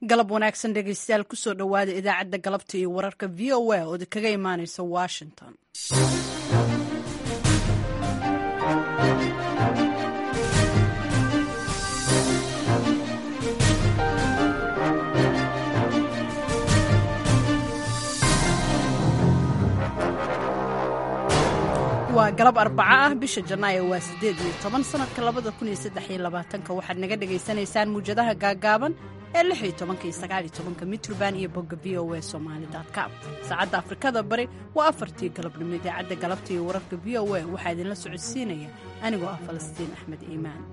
galab wanaagsan dhegaystayaal kusoo dhowaada idaacadda galabta iyo wararka v o a oo kaga imaanaysa washington waa galab arbaco ah bisha janaayo waa siddeed iyo toban sanadka labada kun iyo saddex iyo labaatanka waxaad naga dhagaysanaysaan muwjadaha gaagaaban ee lix iyo tobanka iyo sagaal iyo tobanka mitrband iyo bogga v o a somali com saacadda afrikada bari waa afartii galabnimo idaacadda galabta iyo wararka v o a waxaa idinla socodsiinaya anigoo ah falastiin axmed iimaan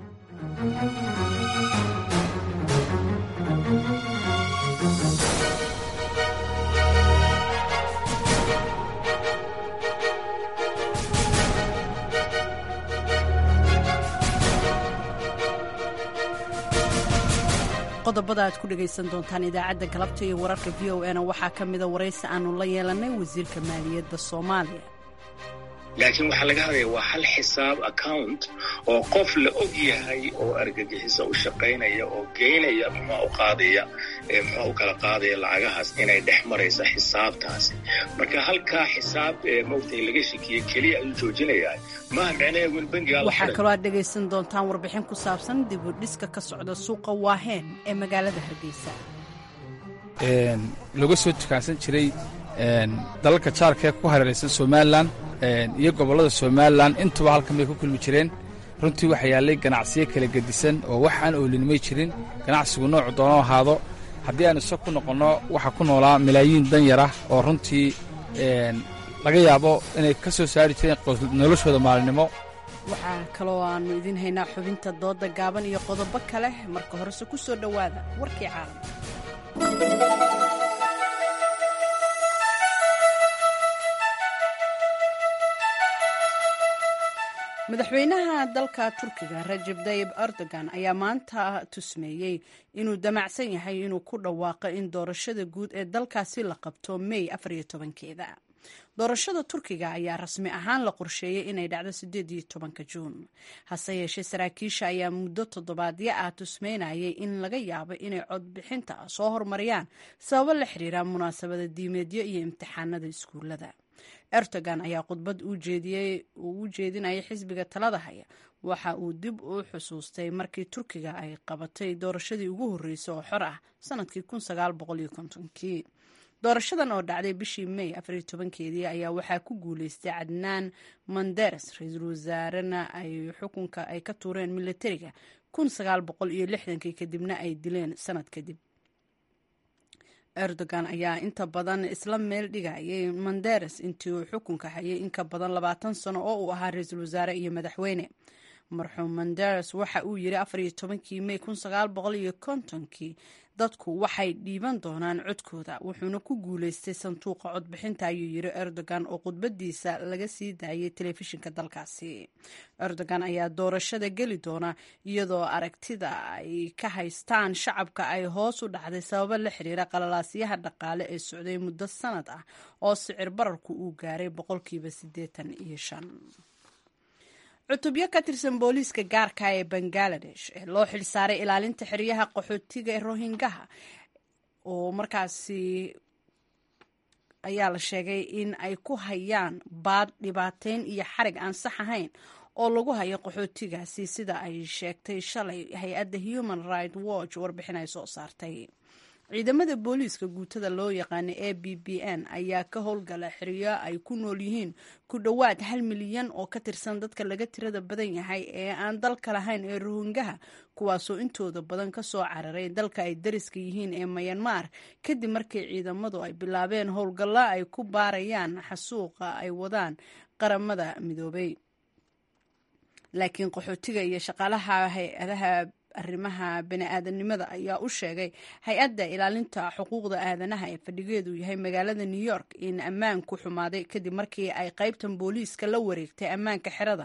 qodobada aad ku dhegaysan doontaan idaacadda galabta iyo wararka v o na waxaa ka mida waraysi aanu la yeelannay wasiirka maaliyadda soomaaliya laakiin waxaa laga hadlaya waa hal xisaab account oo qof la og yahay oo argagixisa u shaqaynaya oo geynaya muxua u qaadaya muxua u kala qaadaya lacagahaas inay dhex maraysa xisaabtaasi marka halkaa xisaab moogtay laga shekiye keliya ayuu joojinayaa maaha micnaheedu in bangiga waxaa kaloo aad dhegaysan doontaan warbixin ku saabsan dib u dhiska ka socda suuqa waaheen ee magaalada hargeysa laga soo tukaansan jiray dalalka jaarka ee ku hareeraysan somalilan iyo gobollada somalilan intuba halkan bay ku kulmi jireen runtii waxaa yaallay ganacsiyo kala gedisan oo wax aan oolinimay jirin ganacsigu noocu doono ahaado haddii aan isa ku noqonno waxaa ku noolaa malaayiin danyar ah oo runtii laga yaabo inay ka soo saari jireen noloshooda maalinimo waxaa kaloo aannu idiin haynaa xubinta doodda gaaban iyo qodobo kale marka horese ku soo dhowaada warkii caalamka madaxweynaha dalka turkiga rajeb tayib erdogan ayaa maanta tusmeeyey inuu damacsan yahay inuu ku dhawaaqo in doorashada guud ee dalkaasi la qabto mey afariyo tobankeeda doorashada turkiga ayaa rasmi ahaan la qorsheeyey inay dhacdo sideed iyo tobanka juun hase yeeshee saraakiisha ayaa muddo toddobaadyo ah tusmeynayay in laga yaabo inay codbixinta soo hormariyaan sababo la xiriira munaasabada diimeedyo iyo imtixaanada iskuulada erdogan ayaa khudbad uu u jeedinayay xisbiga talada haya waxa uu dib u xusuustay markii turkiga ay qabatay doorashadii ugu horreysay oo xor ah sanadkii kii doorashadan oo dhacday bishii mey afariyo tobankeedii ayaa waxaa ku guuleystay cadnaan manderes ra-iisul wasaarena ay xukunka ay ka tuureen militariga iyo lixdankii kadibna ay dileen sanad kadib erdogan ayaa inta badan isla meel dhigayay manderes intii uu xukunka hayay in ka badan labaatan sano oo uu ahaa ra-iisul wasaare iyo madaxweyne marxuum manderes waxa uu yiri afariyo tobankii mey iyo kontonkii dadku waxay dhiiban doonaan codkooda wuxuuna ku guuleystay sanduuqa codbixinta ayuu yiri erdogan oo khudbadiisa laga sii daayay telefishinka dalkaasi erdogan ayaa doorashada geli doona iyadoo aragtida ay ka haystaan shacabka ay hoos u dhacday sababo la xiriira qalalaasyaha dhaqaale ee socday muddo sanad ah oo sicir bararku uu gaaray boqolkiiba siddeetan iyo shan cutubyo ka tirsan booliiska gaarka ee bangaladesh ee loo xilsaaray ilaalinta xeryaha qaxootiga ee rohingaha oo markaasi ayaa la sheegay in ay ku hayaan baad dhibaateyn iyo xarig aan sax ahayn oo lagu hayo qaxootigaasi sida ay sheegtay shalay hay-adda human right watch warbixin ay soo saartay ciidamada booliiska guutada loo yaqaana a b b n ayaa ka howlgala xeryo ay ku nool yihiin ku dhowaad hal milyan oo ka tirsan dadka laga tirada badan yahay ee aan dalka lahayn ee rohingaha kuwaasoo intooda badan ka soo cararay dalka ay dariska yihiin ee mayanmar kadib markii ciidamadu ay bilaabeen howlgalla ay ku baarayaan xasuuqa ay wadaan qaramada midoobay laakiin qaxootiga iyo shaqaalaha hay-adaha arrimaha bani-aadanimada ayaa u sheegay hay-adda ilaalinta xuquuqda aadanaha ee fadhigeedu yahay magaalada new york in ammaanku xumaaday kadib markii ay qaybtan booliiska la wareegtay ammaanka xerada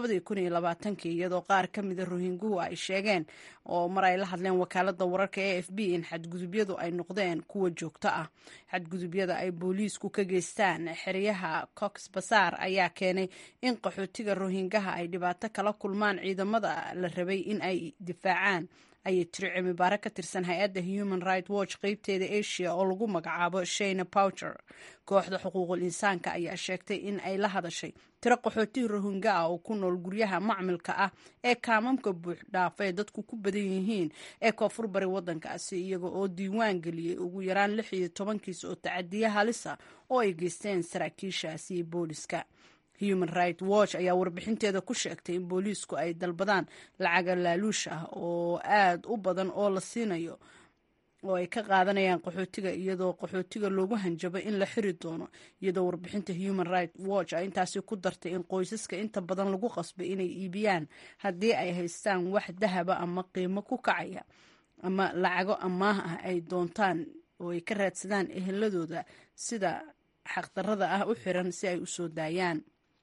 iyadoo qaar ka mida rohinguhu ay sheegeen oo mar ay la hadleen wakaalada wararka a f b in xadgudubyadu ay noqdeen kuwa joogto ah xadgudubyada ay booliisku ka geystaan xeryaha cox basaar ayaa keenay in qaxootiga rohingaha ay dhibaato kala kulmaan ciidamada la rabay in ay difaac difaacaan ayay tiri cilmi baare ka tirsan hay-adda human right watch qeybteeda asia oo lagu magacaabo shayna powcher kooxda xuquuqul insaanka ayaa sheegtay in ay la hadashay tiro qaxootihi rohingya ah oo ku nool guryaha macmilka ah ee kaamamka buux dhaafa ee dadku ku badan yihiin ee koonfur bari waddankaasi iyaga oo diiwaan geliyey ugu yaraan lix iyo tobankiis oo tacadiya halisa oo ay geysteen saraakiishaasi iyo booliska human right watch ayaa warbixinteeda ku sheegtay in booliisku ay dalbadaan lacaga laaluush ah oo aad u badan oo la siinayo oo ay ka qaadanayaan qaxootiga iyadoo qaxootiga loogu hanjabo in la xiri doono iyadoo warbixinta human right watch ay intaasi ku dartay in qoysaska inta badan lagu qasbay inay iibiyaan haddii ay haystaan wax dahaba ama qiimo ku kacaya ama lacago amaah ah ay doontaan oo ay ka raadsadaan eheladooda sida xaqdarada ah u xiran si ay u soo daayaan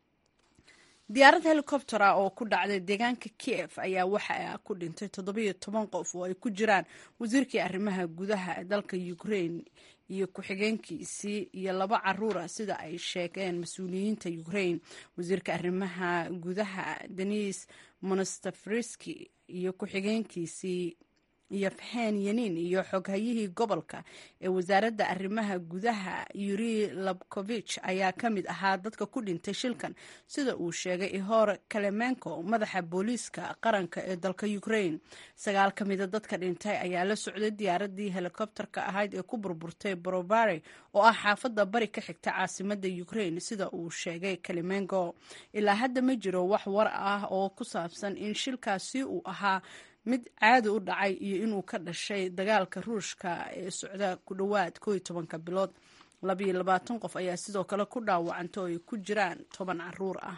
diyaarad helicopter ah oo ku dhacday deegaanka kiev ayaa waxa ku dhintay toddobiyo toban qof oo ay ku jiraan wasiirkii arrimaha gudaha ee dalka ukraine iyo ku-xigeenkiisii iyo laba caruura sida ay sheegeen mas-uuliyiinta ukraine wasiirka arrimaha gudaha denis monastafriski iyo ku-xigeenkiisii iyo fahen yanin iyo xoghayihii gobolka ee wasaaradda arrimaha gudaha yuri labkovich ayaa ka mid ahaa dadka ku dhintay shilkan sida uu sheegay ihor kalemenko madaxa booliiska qaranka ee dalka ukraine sagaal ka mida dadka dhintay ayaa la socday diyaaradii helikobterka ahayd ee ku burburtay borobare oo ah xaafadda bari ka xigta caasimada ukraine sida uu sheegay kalemenko ilaa hadda ma jiro wax war ah oo ku saabsan in shilkaasi uu ahaa mid caadi u dhacay iyo inuu ka dhashay dagaalka ruushka ee socda ku dhowaad koo iyo tobanka bilood labayo labaatan qof ayaa sidoo kale ku dhaawacanta oo ay ku jiraan toban caruur ah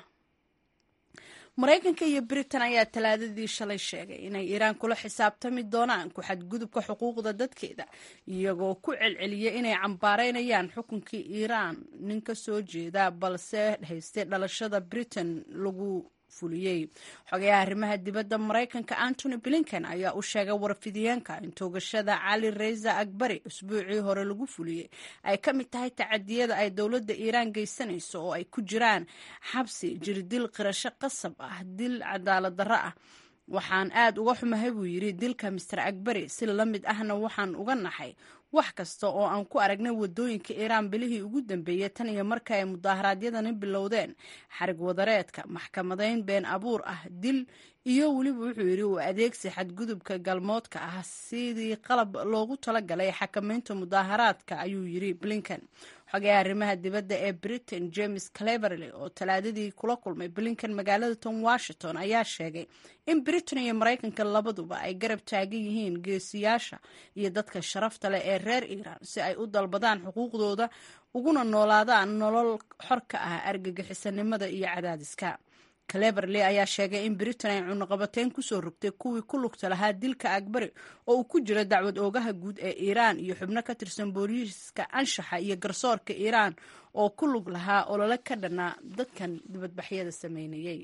maraykanka iyo britain ayaa talaadadii shalay sheegay inay iiraan kula xisaabtami doonaan ku xadgudubka xuquuqda dadkeeda iyagoo ku celceliya inay cambaareynayaan xukunkii iiraan nin ka soo jeeda balse haystay dhalashada britain lagu fuliyey xogayaha arrimaha dibadda maraykanka antony blinken ayaa u sheegay warfidiyeenka in toogashada cali reysa akbari usbuucii hore lagu fuliyey ay ka mid tahay tacadiyada ay dowladda iiraan geysanayso oo ay ku jiraan xabsi jirdil qirasho qasab ah dil cadaalad darro ah waxaan aad uga xumahay buu yidhi dilka master akbari si la mid ahna waxaan uga naxay wax kasta oo aan ku aragnay wadooyinka iiraan bilihii ugu dambeeyey tan iyo marka ay mudaharaadyadani bilowdeen xarig wadareedka maxkamadayn been abuur ah dil iyo weliba wuxuu yidhi uu adeegsi xadgudubka galmoodka ah sidii qalab loogu talagalay xakamaynta mudaaharaadka ayuu yidhi blinken xogayaha arrimaha dibadda ee britain james cleverley oo talaadadii kula kulmay blinken magaalada tom washington ayaa sheegay in britain iyo maraykanka labaduba ay garab taagan yihiin geesiyaasha iyo dadka sharafta leh ee reer iiraan si ay u dalbadaan xuquuqdooda uguna noolaadaan nolol xor ka ah argagixisanimada iyo cadaadiska cleverley ayaa sheegay in britain ay cunuqabateyn kusoo rogtay kuwii ku lugta lahaa dilka akbari oo uu ku jiro dacwad oogaha guud ee iiraan iyo xubno ka tirsan booliiska anshaxa iyo garsoorka iiraan oo ku lug lahaa olole ka dhanaa dadkan dibadbaxyada sameynayay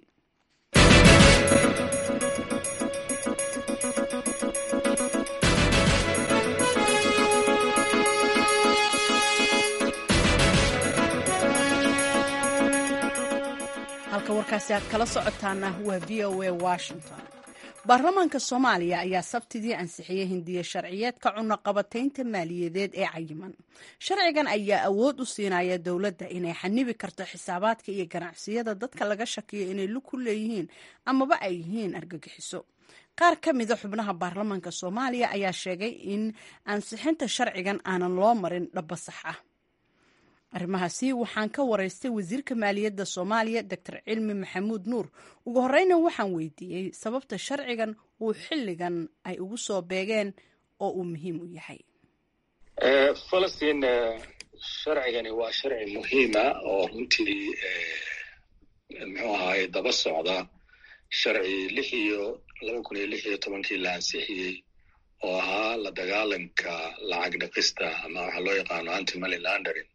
halka warkaasi aad kala socotaana waa v o a washington baarlamaanka soomaaliya ayaa sabtidii ansixiyey hindiya sharciyeedka cunaqabataynta maaliyadeed ee cayiman sharcigan ayaa awood u siinaya dowladda inay xanibi karto xisaabaadka iyo ganacsiyada dadka laga shakiyo inay lug ku leeyihiin amaba ay yihiin argagixiso qaar ka mida xubnaha baarlamaanka soomaaliya ayaa sheegay in ansixinta sharcigan aanan loo marin dhaba sax ah arrimahaasi waxaan ka waraystay wasiirka maaliyadda soomaaliya doctor cilmi maxamuud nuur ugu horeyna waxaan weydiiyey sababta sharcigan uu xilligan ay ugu soo beegeen oo uu muhiim u yahay falastiin sharcigani waa sharci muhiima oo runtii muxuu ahaaye daba socda sharci lix iyo laba kun iyo lix iyo tobankii la ansixiyey oo ahaa la dagaalanka lacag dhaqista ama waxaa loo yaqaano anti money laundering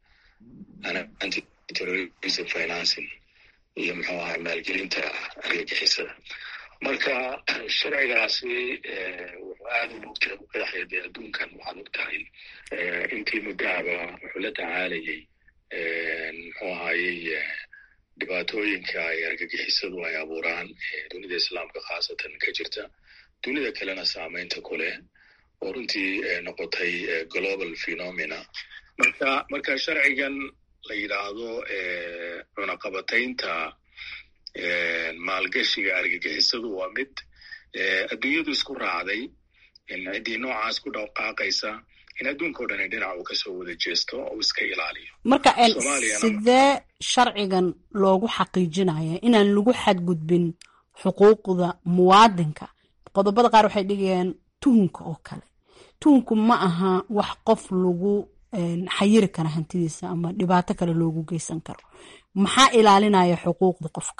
antiterrorism financing iyo muxuu ahay maalgelinta argagixisada marka sharcigaasi wuxuu aad u mogtahay u qeexaya dee adduunkan waxaad og tahay intii muddahaba wuxuu la tacaalayay muxuu ahayey dhibaatooyinka ay argagixisadu ay abuuraan dunida islaamka khaasatan ka jirta dunida kalena saamaynta ku leh oo runtii noqotay global phenomena marka marka sharcigan la yidhaahdo cunaqabataynta maalgashiga argagixisadu waa mid adduunyadu isku raacday ciddii noocaas ku dhaqaaqaysa in adduunkao dhan dhinac uu kasoo wada jeesto oo iska ilaaliyo marka sidee sharcigan loogu xaqiijinaya inaan lagu xadgudbin xuquuqda muwaadinka qodobada qaar waxay dhigayaan tuhunka oo kale tuhunku ma aha wax qof lagu xayiri kara hantidiisa ama dhibaato kale loogu geysan karo maxaa ilaalinaya xuquuqda qofka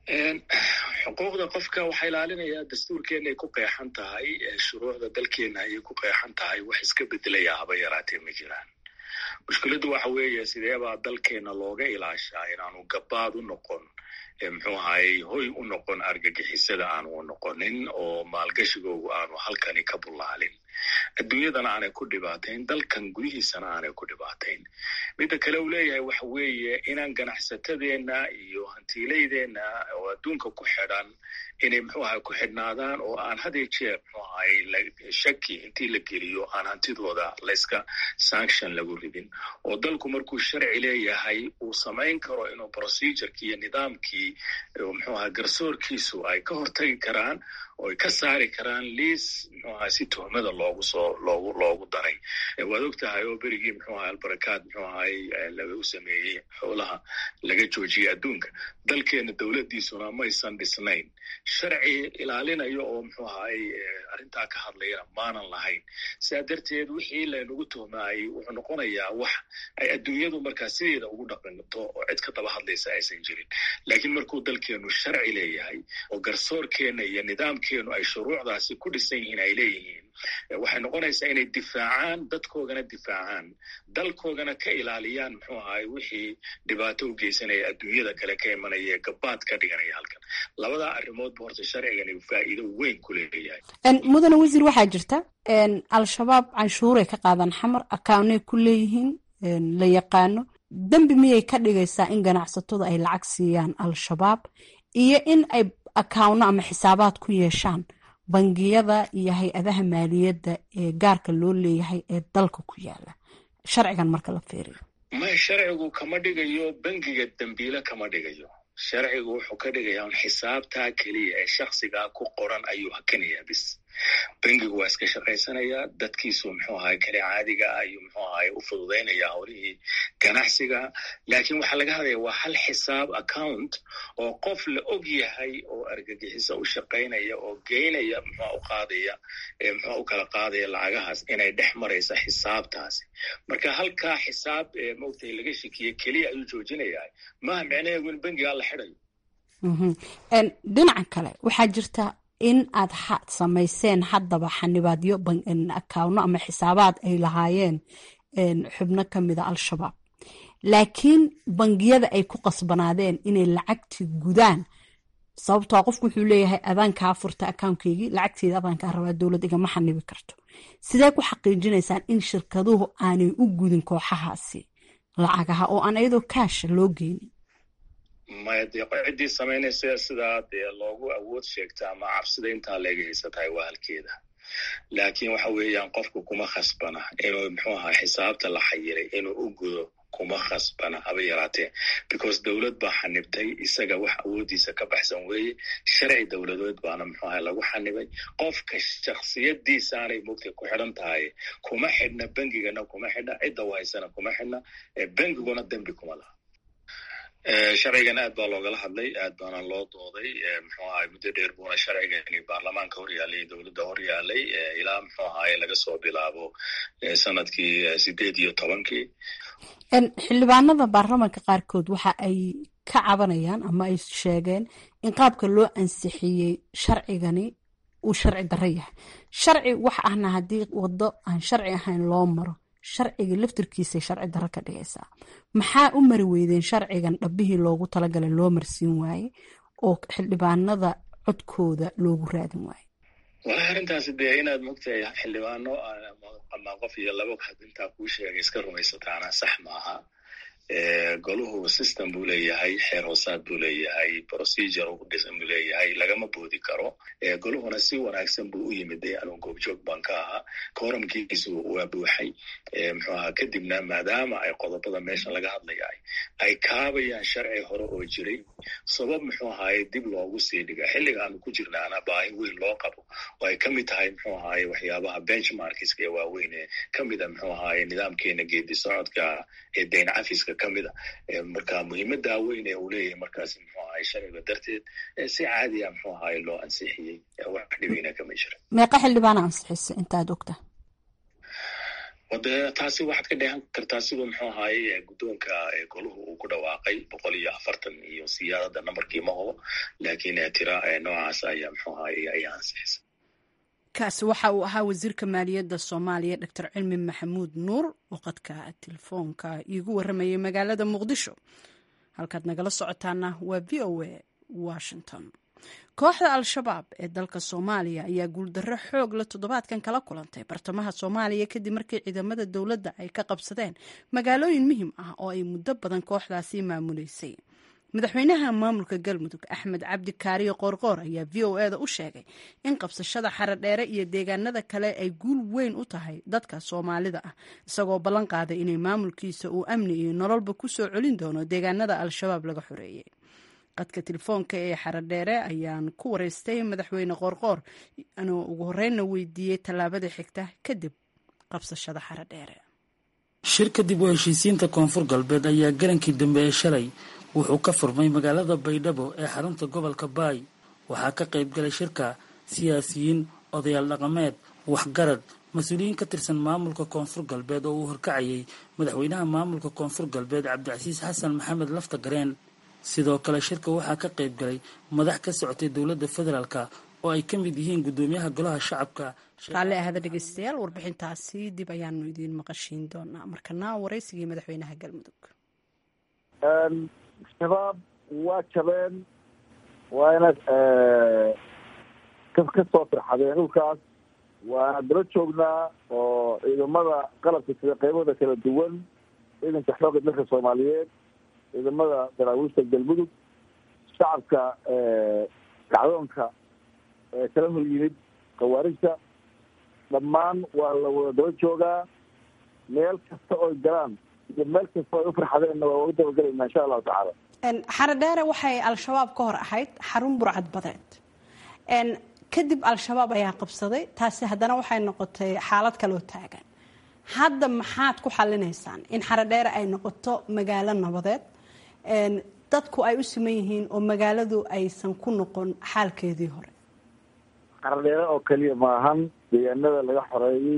xuquuqda qofka waxaa ilaalinaya dastuurkeena ay ku qeexan tahay shuruucda dalkeena ayay ku qeexan tahay wax iska bedelaya haba yaraatee ma jiraan mushkiladdu waxa weeye sideebaa dalkeena looga ilaashaa inaanu gabaad u noqon muxuu ahayey hoy u noqon argagixisada aanu u noqonin oo maalgashigoogu aanu halkani ka bullaalin adduunyadana aanay ku dhibaatayn dalkan gudihiisana aanay ku dhibaatayn midda kale uu leeyahay waxa weeye inaan ganacsatadeenna iyo hantiilaydeenna oo adduunka ku xidhan inay muxuu ahay ku xidhnaadaan oo aan hadee jeer muxuu ahay shaki intii la geliyo aan hantidooda layska sanction lagu ridin oo dalku markuu sharci leeyahay uu samayn karo inuu procedureki iyo nidaamkii muxuu ahay garsoorkiisu ay ka hortagi karaan oo ay ka saari karaan liis muxuu ahay si tuhmada loogu soo loogu loogu daray waad og tahay oo berigii muxuu ahay albarakaad muxuu ahay lagu sameeyey xoolaha laga joojiyey adduunka dalkeena dowladdiisuna maysan dhisnayn sharci ilaalinayo oo muxuu ahay arrintaa ka hadlayana maanan lahayn sidaa darteed wixii laynagu tuhmaayey wuxuu noqonayaa wax ay adduunyadu markaa sideeda ugu dhaqanto oo cid ka daba hadlaysa aysan jirin laakiin markuu dalkeenu sharci leeyahay oo garsoorkeena iyo nidaamkeenu ay shuruucdaasi ku dhisan yihiin ay leeyihiin waxay noqonaysaa inay difaacaan dadkoogana difaacaan dalkoogana ka ilaaliyaan muxuu ahay wixii dhibaato u geysanaya adduunyada kale ka imanaya ee gabaad ka dhiganaya halkan labadaa arrimoodba horta sharcigani faa'iido weyn ku leeyahay mudane wasiir waxaa jirta al-shabaab canshuuray ka qaadaan xamar akawnay ku leeyihiin la yaqaano dembi miyay ka dhigaysaa in ganacsatadu ay lacag siiyaan al-shabaab iyo in ay akawno ama xisaabaad ku yeeshaan bangiyada iyo hay-adaha maaliyadda ee gaarka loo leeyahay ee dalka ku yaala sharcigan marka la fiiriyo may sharcigu kama dhigayo bangiga dembiile kama dhigayo sharcigu wuxuu ka dhigayaa un xisaabtaa keliya ee shaksigaa ku qoran ayuu hakanayaa bis bangigu waa iska shaqaysanayaa dadkiisu muxuu ahay kale caadiga ah ayuu muxuu ahay u fududaynaya howlihii ganacsiga laakiin waxaa laga hadlaya waa hal xisaab account oo qof la og yahay oo argagixiso u shaqaynaya oo geynaya muxua u qaadaya muxua u kala qaadaya lacagahaas inay dhex maraysa xisaabtaasi marka halkaa xisaab maogtay laga shekiyey keliya ayuu joojinayaa maaha micnaheedu in bangigaa la xidayo dhinaca kale waxaa jirta in aad samayseen haddaba xanibaadyo akawno ama xisaabaad ay lahaayeen xubno ka mida al-shabaab laakiin bangiyada ay ku qasbanaadeen inay lacagtii gudaan sababtoo qofku wuxuu leeyahay adaankaa furta akawnkeygii lacagteeda adaankaa rabaa dowlad igama xanibi karto sidee ku xaqiijinaysaan in shirkaduhu aanay u gudin kooxahaasi lacagaha oo aan iyadoo kaasha loo geynin maya dee ciddii samaynaysa sidaa dee loogu awood sheegta ama cabsida intaa leega haysatahay waa halkeeda laakiin waxa weeyaan qofku kuma khasbana inuu muxuu ahaa xisaabta la xayiray inuu u gudo kuma khasbana haba yaraatee because dowlad baa xanibtay isaga wax awooddiisa ka baxsan weeye sharci dowladeed baana muxuu ahay lagu xanibay qofka shaksiyadiisaanay mugtay ku xidhan tahay kuma xidhna bengigana kuma xidhna cidda wahaysana kuma xidhna bengiguna dembi kuma laha sharcigan aad baa loogala hadlay aad baana loo dooday muxuu ahay muddo dheer buuna sharcigani baarlamaanka hor yaalay dowladda hor yaalay ilaa muxuu ahaye laga soo bilaabo sanadkii sideed iyo tobankii xildhibaanada baarlamaanka qaarkood waxa ay ka cabanayaan ama ay sheegeen in qaabka loo ansixiyey sharcigani uu sharci darro yahay sharci wax ahna haddii waddo aan sharci ahayn loo maro sharciga laftirkiisay sharci darro ka dhigaysaa maxaa u mari weydeen sharcigan dhabbihii loogu talagalay loo marsiin waaye oo xildhibaanada codkooda loogu raadin waaye walahi arrintaasi dee inaad mogtahay xildhibaano ama qof iyo laba had intaa kuu sheegay iska rumaysataana sax maaha goluhu system buu leeyahay xeer hoosaad buu leeyahay procedure u dhisan buu leeyahay lagama boodi karo goluhuna si wanaagsan buu u yimid anuu goobjoog baan ka ahaa kooramkiisu waa buuxay muxuu ahaa kadibna maadaama ay qodobada meesha laga hadlaya ay kaabayaan sharci hore oo jiray sabab muxuu ahaaye dib loogu sii dhiga xilliga aanu ku jirnaana baahi weyn loo qabo oo ay kamid tahay muxuu ahaaye waxyaabaha benchmarkiska ee waaweyn ee kamida muxuu ahaaye nidaamkeena geedi socodka ee dayn cafiska kamida marka muhiimadaa weyn ee uu leeyahay markaasi muxuu ahaye sharciga darteed si caadiya muxuu ahaaye loo ansixiyey wax dhibina kama jira meeqa xildhibaana ansixisa intaad ogta wade taasi waxaad ka dheehan kartaa siduu muxuu ahaaye guddoonka goluhu uu ku dhawaaqay boqol iyo afartan iyo siyaadada nambarkii ma hubo laakiin tira noocaas ayaa muxuu ahaaye ayaa ansixisa kaasi waxa uu ahaa wasiirka maaliyadda soomaaliya doctor cilmi maxamuud nuur oo qadka telefoonka iigu warramayay magaalada muqdisho halkaad nagala socotaana waa v o a washington kooxda al-shabaab ee dalka soomaaliya ayaa guuldarro xoog la toddobaadkan kala kulantay bartamaha soomaaliya kadib markii ciidamada dowladda ay ka qabsadeen magaalooyin muhim ah oo ay muddo badan kooxdaasi maamuleysay madaxweynaha maamulka galmudug axmed cabdi kaariyo qoorqoor ayaa v o eda u sheegay in qabsashada xaradheere iyo deegaanada kale ay guul weyn u tahay dadka soomaalida ah isagoo ballan qaaday inay maamulkiisa uu amni iyo nololba ku soo celin doono deegaanada al-shabaab laga xoreeyey qadka telefoonka ee xaradheere ayaan ku wareystay madaxweyne qoorqoor anuu ugu horreynna weydiiyey tallaabada xigta kadib qabsashada xaradheere shir kadib u heshiisiinta koonfur galbeed ayaa galankii dambe ee shalay wuxuu ka furmay magaalada baydhabo ee xarunta gobolka baay waxaa ka qayb galay shirka siyaasiyiin odayaal dhaqameed waxgarad mas-uuliyiin ka tirsan maamulka koonfur galbeed oo uu horkacayay madaxweynaha maamulka koonfur galbeed cabdicasiis xasan maxamed lafta gareen sidoo kale shirka waxaa ka qayb galay madax ka socotay dowladda federaalk oo ay ka mid yihiin guddoomiyaha golaha shacabka raalli ahada dhegeystayaal warbixintaasi dib ayaanu idiin maqashiin doonaa markana waraysigii madaxweynaha galmudug shabaab waa jabeen waana ka soo firxadeen dhulkaas waana daba joognaa oo ciidamada qalabka sida qaybada kala duwan ciidanka xoogga dalka soomaaliyeed ciidamada daraawiishta galmudug shacabka kacdoonka kala hor yimid khawaarijta dhammaan waa la wada daba joogaa meel kasta oy galaan iyo meel kasta oy u farxadeenna waa uga dabagelaynaa insha allahu tacaala xaradheere waxay al-shabaab ka hor ahayd xarun burcad badeed kadib al-shabaab ayaa qabsaday taasi haddana waxay noqotay xaalad kaloo taagan hadda maxaad ku xalinaysaan in xaradheere ay noqoto magaalo nabadeed dadku ay u siman yihiin oo magaaladu aysan ku noqon xaalkeedii hore xaradheere oo keliya maahan deegaanada laga xoreeyey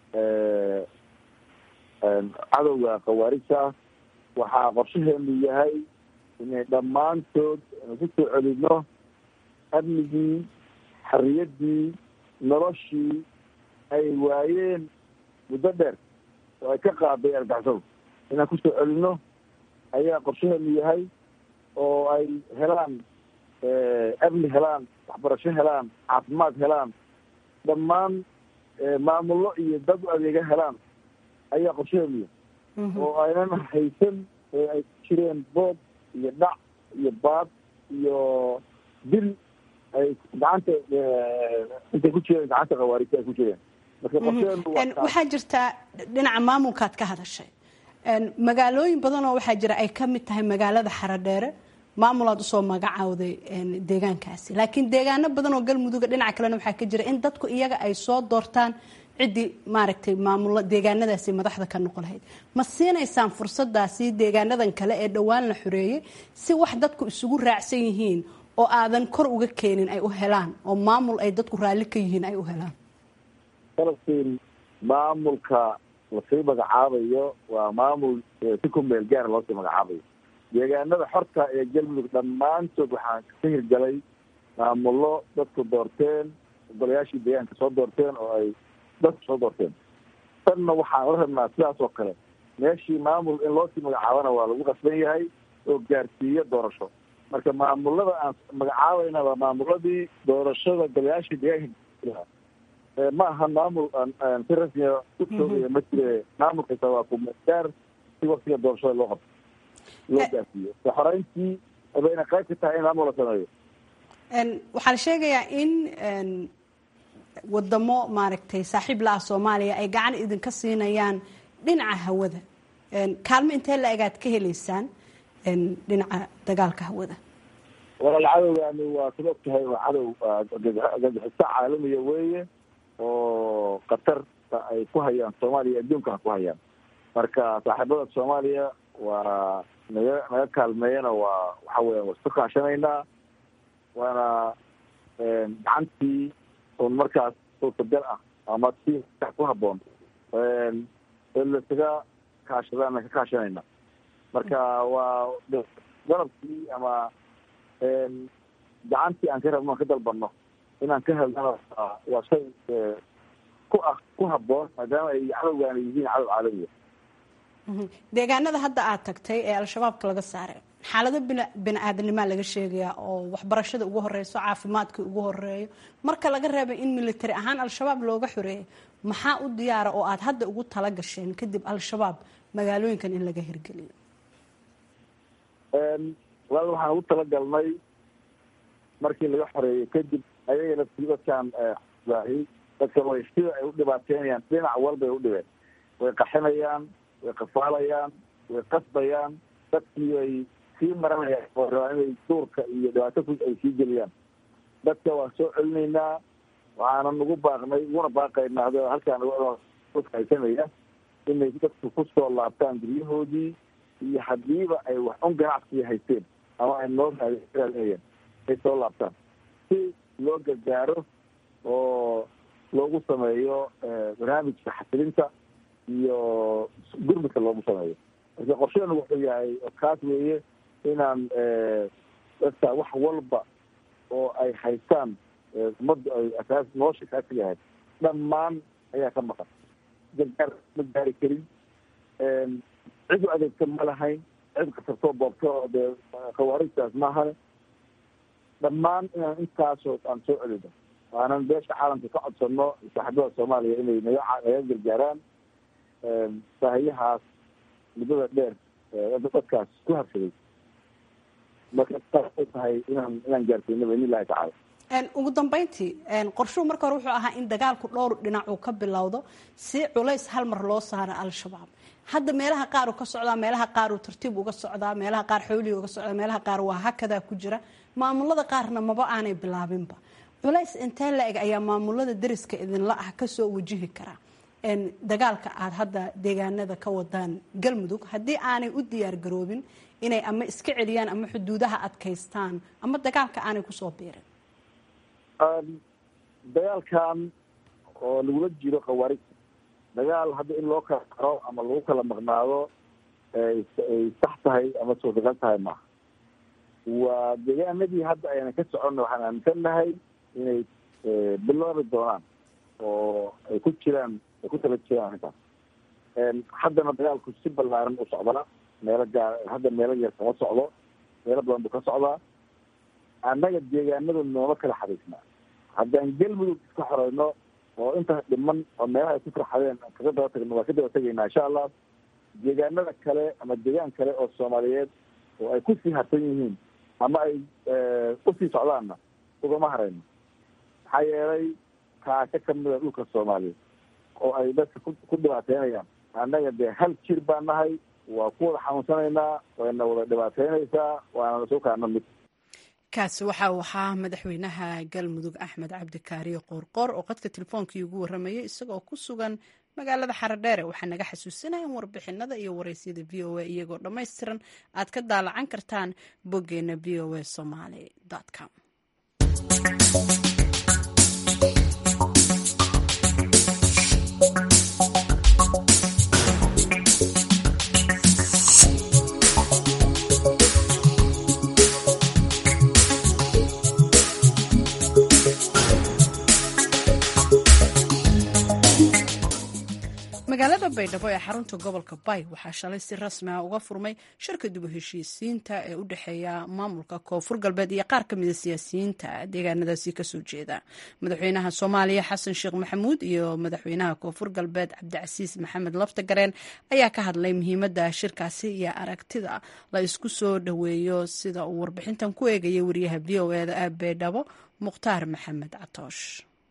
cadowga khawaarijta waxaa qorshaheenu yahay inay dhammaantood ku soo celino amnigii xariyaddii noloshii ay waayeen muddo dheer oo ay ka qaaday argaxsadu inaan ku soo celino ayaa qorshaheenu yahay oo ay helaan amni helaan waxbarasho helaan caafimaad helaan dhammaan maamullo iyo dad u adeega helaan ayaa qorshaheenu yahay oo aynan haysan ee ay ku jireen boob iyo dhac iyo baad iyo dil ay gacanta intay ku jireen gacanta khawaarijta ay ku jireen marka qorshaheenu waxaa jirtaa dhinaca maamulkaad ka hadashay magaalooyin badan oo waxaa jira ay ka mid tahay magaalada xaradheere maamulaad usoo magacawday deegaankaasi laakiin deegaano badan oo galmuduga dhinaca kalena waxaa ka jira in dadku iyaga ay soo doortaan ciddii maaragtay maamulo deegaanadaasi madaxda ka noqon lahayd ma siinaysaan fursadaasi deegaanadan kale ee dhowaan la xoreeyey si wax dadku isugu raacsan yihiin oo aadan kor uga keenin ay u helaan oo maamul ay dadku raalli ka yihiin ay u helaan falastiin maamulka lasii magacaabayo waa maamul si ku meel gaar loosii magacaabayo deegaanada xorta ee galmudug dhammaantood waxaa ka hirgalay maamullo dadku doorteen golayaashii deegaanka soo doorteen oo ay dadku soo doorteen tanna waxaan la rabnaa sidaas oo kale meeshii maamul in loosii magacaabana waa lagu qasban yahay oo gaarsiiyo doorasho marka maamulada aan magacaabayna waa maamuladii doorashada golayaashii deegaanka ma aha maamul si rasmiya ku joogaya ma jire maamulkasta waa kumegaar si waktiga doorashada loo qabto loo gaarsiiyo so xoreyntii bayna qayb ka tahay in maamul la sameeyo waxaa la sheegayaa in wadamo maaragtay saaxiib la ah soomaaliya ay gacan idinka siinayaan dhinaca hawada kaalmo intee la egaad ka heleysaan dhinaca dagaalka hawada walaal cadowgaani waa sid og tahay waa cadow gagixiso caalamiya weeye oo qatarta ay ku hayaan soomaaliya adduunkana ku hayaan marka saaxiibada soomaaliya waa naga naga kaalmeeyana waa waxa weya waa isku kaashanaynaa waana gacantii un markaas suurtagal ah ama si ku haboon lasaga kaashadaana ka kaashanayna marka waa dalabkii ama gacantii aan ka rabno aan ka dalbano inaan ka helnana waa shay ku ah ku haboon maadaama ay cadowgaana yihiin cadow caalamiya deegaanada hadda aad tagtay ee al-shabaabka laga saaray xaalado bina bini aadanimaa laga sheegayaa oo waxbarashada ugu horeyso caafimaadka ugu horeeyo marka laga reebay in military ahaan al-shabaab looga xoreeyo maxaa u diyaara oo aad hadda ugu tala gasheen kadib al-shabaab magaalooyinkan in laga hirgeliyo walaal waxaan ugu talagalnay markii laga xoreeyey kadib ayaga laftii dadkaan baahi dadka way sida ay u dhibaateynayaan dhinac walbay u dhibeen way qaxinayaan way qafaalayaan way qasbayaan dadkii way sii maranayaan oo rabaa inay duurka iyo dhibaato ku ay sii geliyaan dadka waan soo celinaynaa waxaana nagu baaqnay uguna baaqaynaa ad halkaan haysanaya inay dadku kusoo laabtaan guryahoodii iyo hadiiba ay wax un ganacsiga haysteen ama ay noo raadinayeen ay soo laabtaan si loo gargaaro oo loogu sameeyo barnaamijka xasilinta iyo gurmudka loogu sameeyo marka qorsheenu wuxuu yahay kaas weeye inaan dadka wax walba oo ay haystaan ummaddu ay asaas nolosha kaasi yahay dhammaan ayaa ka maqan gargaar ma gaari karin cid u adeegta ma lahayn cid kasartoo boobto oo dee khawaarijtaas maahane dhammaan inaan intaasoo aan soo celino waanan beesha caalamka ka codsano saaxiibada soomaaliya inay naga naga gargaaraan baahiyahaas muddada dheer dadkaas ku habsaday marka saasay tahay inaan inaan gaarsiino baidn illahi tacala ugu dambeyntii qorshuhu marka hore wuxuu ahaa in dagaalku dhowr dhinac uu ka bilowdo si culays hal mar loo saaro al-shabaab hadda meelaha qaar uu ka socdaa meelaha qaar uu tartiib uga socdaa meelaha qaar xoolihi uga socdaa meelaha qaar waa hakadaa ku jira maamulada qaarna maba aanay bilaabinba culays intee la eg ayaa maamulada dariska idinla ah kasoo wajihi karaa dagaalka aada hadda deegaanada ka wadaan galmudug haddii aanay u diyaar garoobin inay ama iska celiyaan ama xuduudaha adkaystaan ama dagaalka aanay kusoo biirin dagaalkan oo lagula jiro khawaarij dagaal hadda in loo kala qaro ama lagu kala maqnaado ay sax tahay ama suurtagal tahay maaha waa deegaanadii hadda ayna ka soconna waxaan aaminsannahay inay bilaabi doonaan oo ay ku jiraan ay ku tala jiraan arrintaas haddana dagaalku si ballaaran u socdana meelo gaar hadda meelo yar kama socdo meelo badan buu ka socdaa annaga deegaanada nooma kala xariisnaa haddaan galmudug iska xoreyno oo intaas dhiman oo meelaha ay ku farxadeen kaga daba tagno waa ka daba tegaynaa insha allah deegaanada kale ama deegaan kale oo soomaaliyeed oo ay kusii harsan yihiin ama ay usii socdaanna ugama harayno maxaa yeelay kaasho kamida dhulka soomaaliyeed oo ay dadka ku dhibaateynayaan annaga dee hal jir baan nahay waa ku wada xanuunsanaynaa wayna wada dhibaateynaysaa waana soo kaana mid kaasi waxa uu ahaa madaxweynaha galmudug axmed cabdikaariyo qoorqoor oo qadka telefoonkii ugu warramayay isagoo ku sugan magaalada xaradheere waxaa naga xasuusinaya in warbixinada iyo wareysyada v o a iyagoo dhammaystiran aad ka daalacan kartaan boggeena v o a somaly com magaalada baydhabo ee xarunta gobolka bay waxaa shalay si rasmi ah uga furmay shirka dib u heshiisiinta ee u dhexeeya maamulka koonfur galbeed iyo qaar ka mida siyaasiyiinta deegaanadaasi kasoo jeeda madaxweynaha soomaaliya xasan sheekh maxamuud iyo madaxweynaha koonfur galbeed cabdicasiis maxamed laftagareen ayaa ka hadlay muhiimada shirkaasi iyo aragtida la isku soo dhoweeyo sida uu warbixintan ku eegaya wariyaha v o eda ee baydhabo mukhtaar maxamed catoosh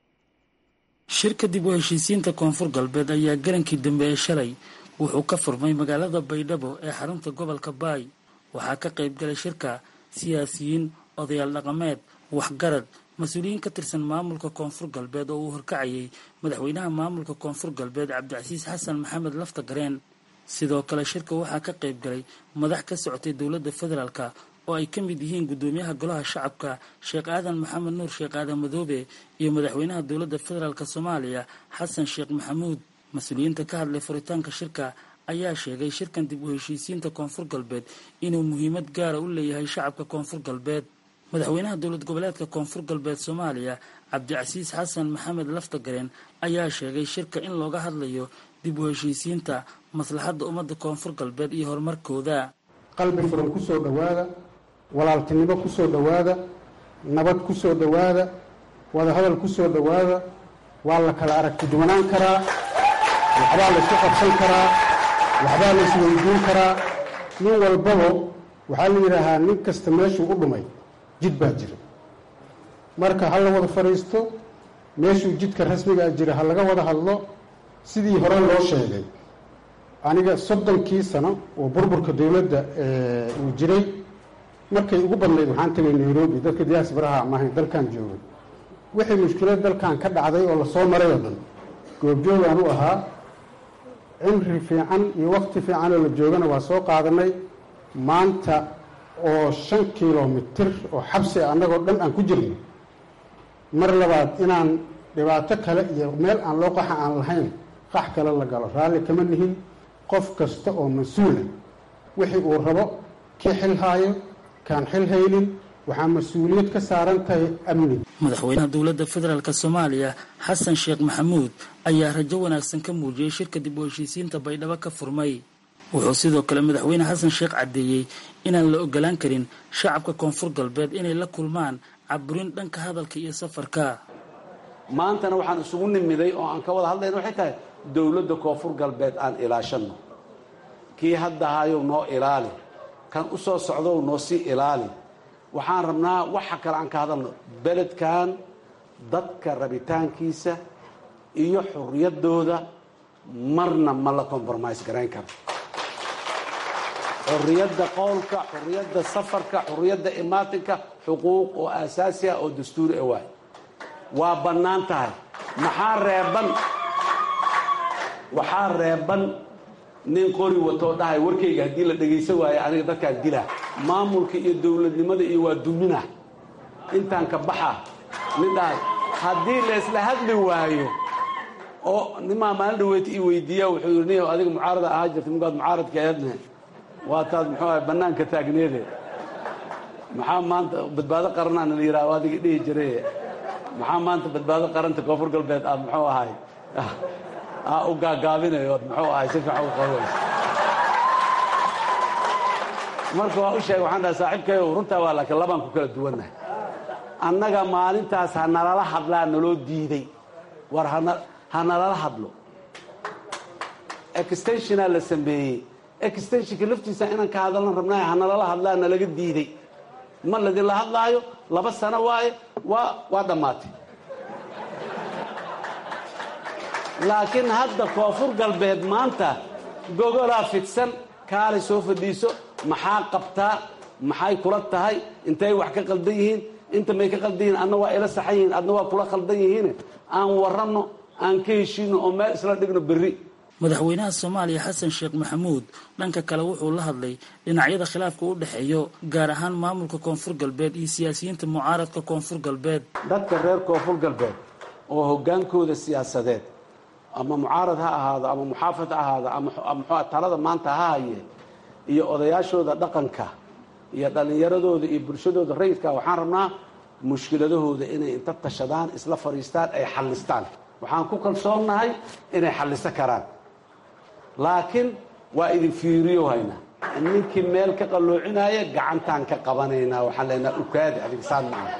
shirka dib u heshiisiinta koonfur galbeed ayaa garankii dambe ee shalay wuxuu ka furmay magaalada baydhabo ee xarunta gobolka baay waxaa ka qayb galay shirka siyaasiyiin odayaal dhaqameed waxgarad mas-uuliyiin ka tirsan maamulka koonfur galbeed oo uu horkacayay madaxweynaha maamulka koonfur galbeed cabdicasiis xasan maxamed laftagareen sidoo kale shirka waxaa ka qayb galay madax ka socotay dowladda federaalka oo ay ka mid yihiin guddoomiyaha golaha shacabka sheekh aadan maxamed nuur sheekh aadan madoobe iyo madaxweynaha dowladda federaalk soomaaliya xasan sheekh maxamuud mas-uuliyiinta ka hadlay furitaanka shirka ayaa sheegay shirkan dib u heshiisiinta koonfur galbeed inuu muhiimad gaara u leeyahay shacabka koonfur galbeed madaxweynaha dowlad goboleedka koonfur galbeed soomaaliya cabdicasiis xasan maxamed laftagareen ayaa sheegay shirka in looga hadlayo dib u heshiisiinta maslaxadda ummadda koonfur galbeed iyo horumarkooda qalbi furan ku soo dhowaada walaaltinimo ku soo dhowaada nabad ku soo dhowaada wadahadal ku soo dhowaada waa la kala aragti duwanaan karaa waxbaa la isku qabsan karaa waxbaa la isweydiin karaa nin walbaba waxaa la yidhaahaa nin kasta meeshuu u dhumay jid baa jira marka ha la wada fadhiisto meeshuu jidka rasmigaa jira ha laga wada hadlo sidii hore loo sheegay aniga soddonkii sano oo burburka dowladda uu jiray markay ugu badnayd waxaan tegay nairobi dadka diyaasbaraha maahayn dalkan joogay wixii mushkilad dalkan ka dhacday oo lasoo maray oo dhan goobjoogaan u ahaa cimri fiican iyo waqti fiican oo la joogana waa soo qaadanay maanta oo shan kilomitir oo xabsi annagoo dhan aan ku jirno mar labaad inaan dhibaato kale iyo meel aan loo qaxa aan lahayn qax kale la galo raalli kama nihin qof kasta oo mas-uula wixii uu rabo kii xil haayo kaan xil haynin waxaa mas-uuliyad ka saaran tahay amniga madaxweynaha dowladda federaalk soomaaliya xasan sheekh maxamuud ayaa rajo wanaagsan ka muujiyey shirka dib u heshiisiinta baydhabo ka furmay wuxuu sidoo kale madaxweyne xasan sheekh caddeeyey inaan la ogolaan karin shacabka koonfur galbeed inay la kulmaan caburin dhanka hadalka iyo safarka maantana waxaan isugu nimiday oo aan ka wada hadlayna waxay tahay dowladda koonfur galbeed aan ilaashanno kii hadda hayow noo ilaali kan u soo socdow noo sii ilaali waxaan rabnaa waxa kale aan ka hadalno beledkan dadka rabitaankiisa iyo xurriyaddooda marna ma la compromise garayn karo xurriyadda qowlka xurriyadda safarka xurriyadda imaatinka xuquuq oo aasaasi ah oo dastuuri ah waay waa bannaan tahay maxaa reeban waxaa reeban nin qori watoo dhahay warkayga haddii la dhegaysan waayo aniga dadkaan dilaa maamulka iyo dowladnimada iyo waa dumina intaan ka baxa nin dhahay haddii la isla hadli waayo oo nimaa maalin dhaweeta ii weydiiya wuxuu yidhi nin adiga mucaarada ahaa jirta minkaad mucaaradka eedne waa taad muxuu ahay bannaanka taagneede maxaa maanta badbaado qaranaan la yidhaha adiga dhihi jiraye maxaa maanta badbaado qaranta koonfur galbeed aad muxuu ahay u gaagaabinayo ood muxuu ahay si fiican u qabayso marka waa u sheegay waxaan dhahay saaxiibkayo runtaa waa laakiin labaan ku kala duwannahay annaga maalintaas ha nalala hadlaa naloo diiday war ha nalala hadlo extensionaa la sameeyey extensionka laftiisa inaan ka hadalna rabnaayo ha nalala hadlaa nalaga diiday ma ladinla hadlaayo laba sano waaye waa waa dhammaatay laakiin hadda koonfur galbeed maanta gogolaa fidsan kaalay soo fadhiiso maxaa qabtaa maxay kula tahay intay wax ka qaldan yihiin inta may ka qaldan yihiin adna waa ila saxan yihiin adna waa kula qaldan yihiin aan waranno aan ka heshiino oo meel isla dhigno berri madaxweynaha soomaaliya xasan sheekh maxamuud dhanka kale wuxuu la hadlay dhinacyada khilaafka u dhexeeyo gaar ahaan maamulka koonfur galbeed iyo siyaasiyiinta mucaaradka koonfur galbeed dadka reer koonfur galbeed oo hoggaankooda siyaasadeed ama mucaarad ha ahaado ama muxaafad ha ahaado ama mxua talada maanta ha haye iyo odayaashooda dhaqanka iyo dhallinyaradooda iyo bulshadooda rayidka waxaan rabnaa mushkiladahooda inay inta tashadaan isla fadhiistaan ay xallistaan waxaan ku kalsoonnahay inay xalliso karaan laakiin waa idin fiiriyo haynaa ninkii meel ka qalloocinaya gacantaan ka qabanaynaa waxaan leenaha ukaadi adigsaan maaha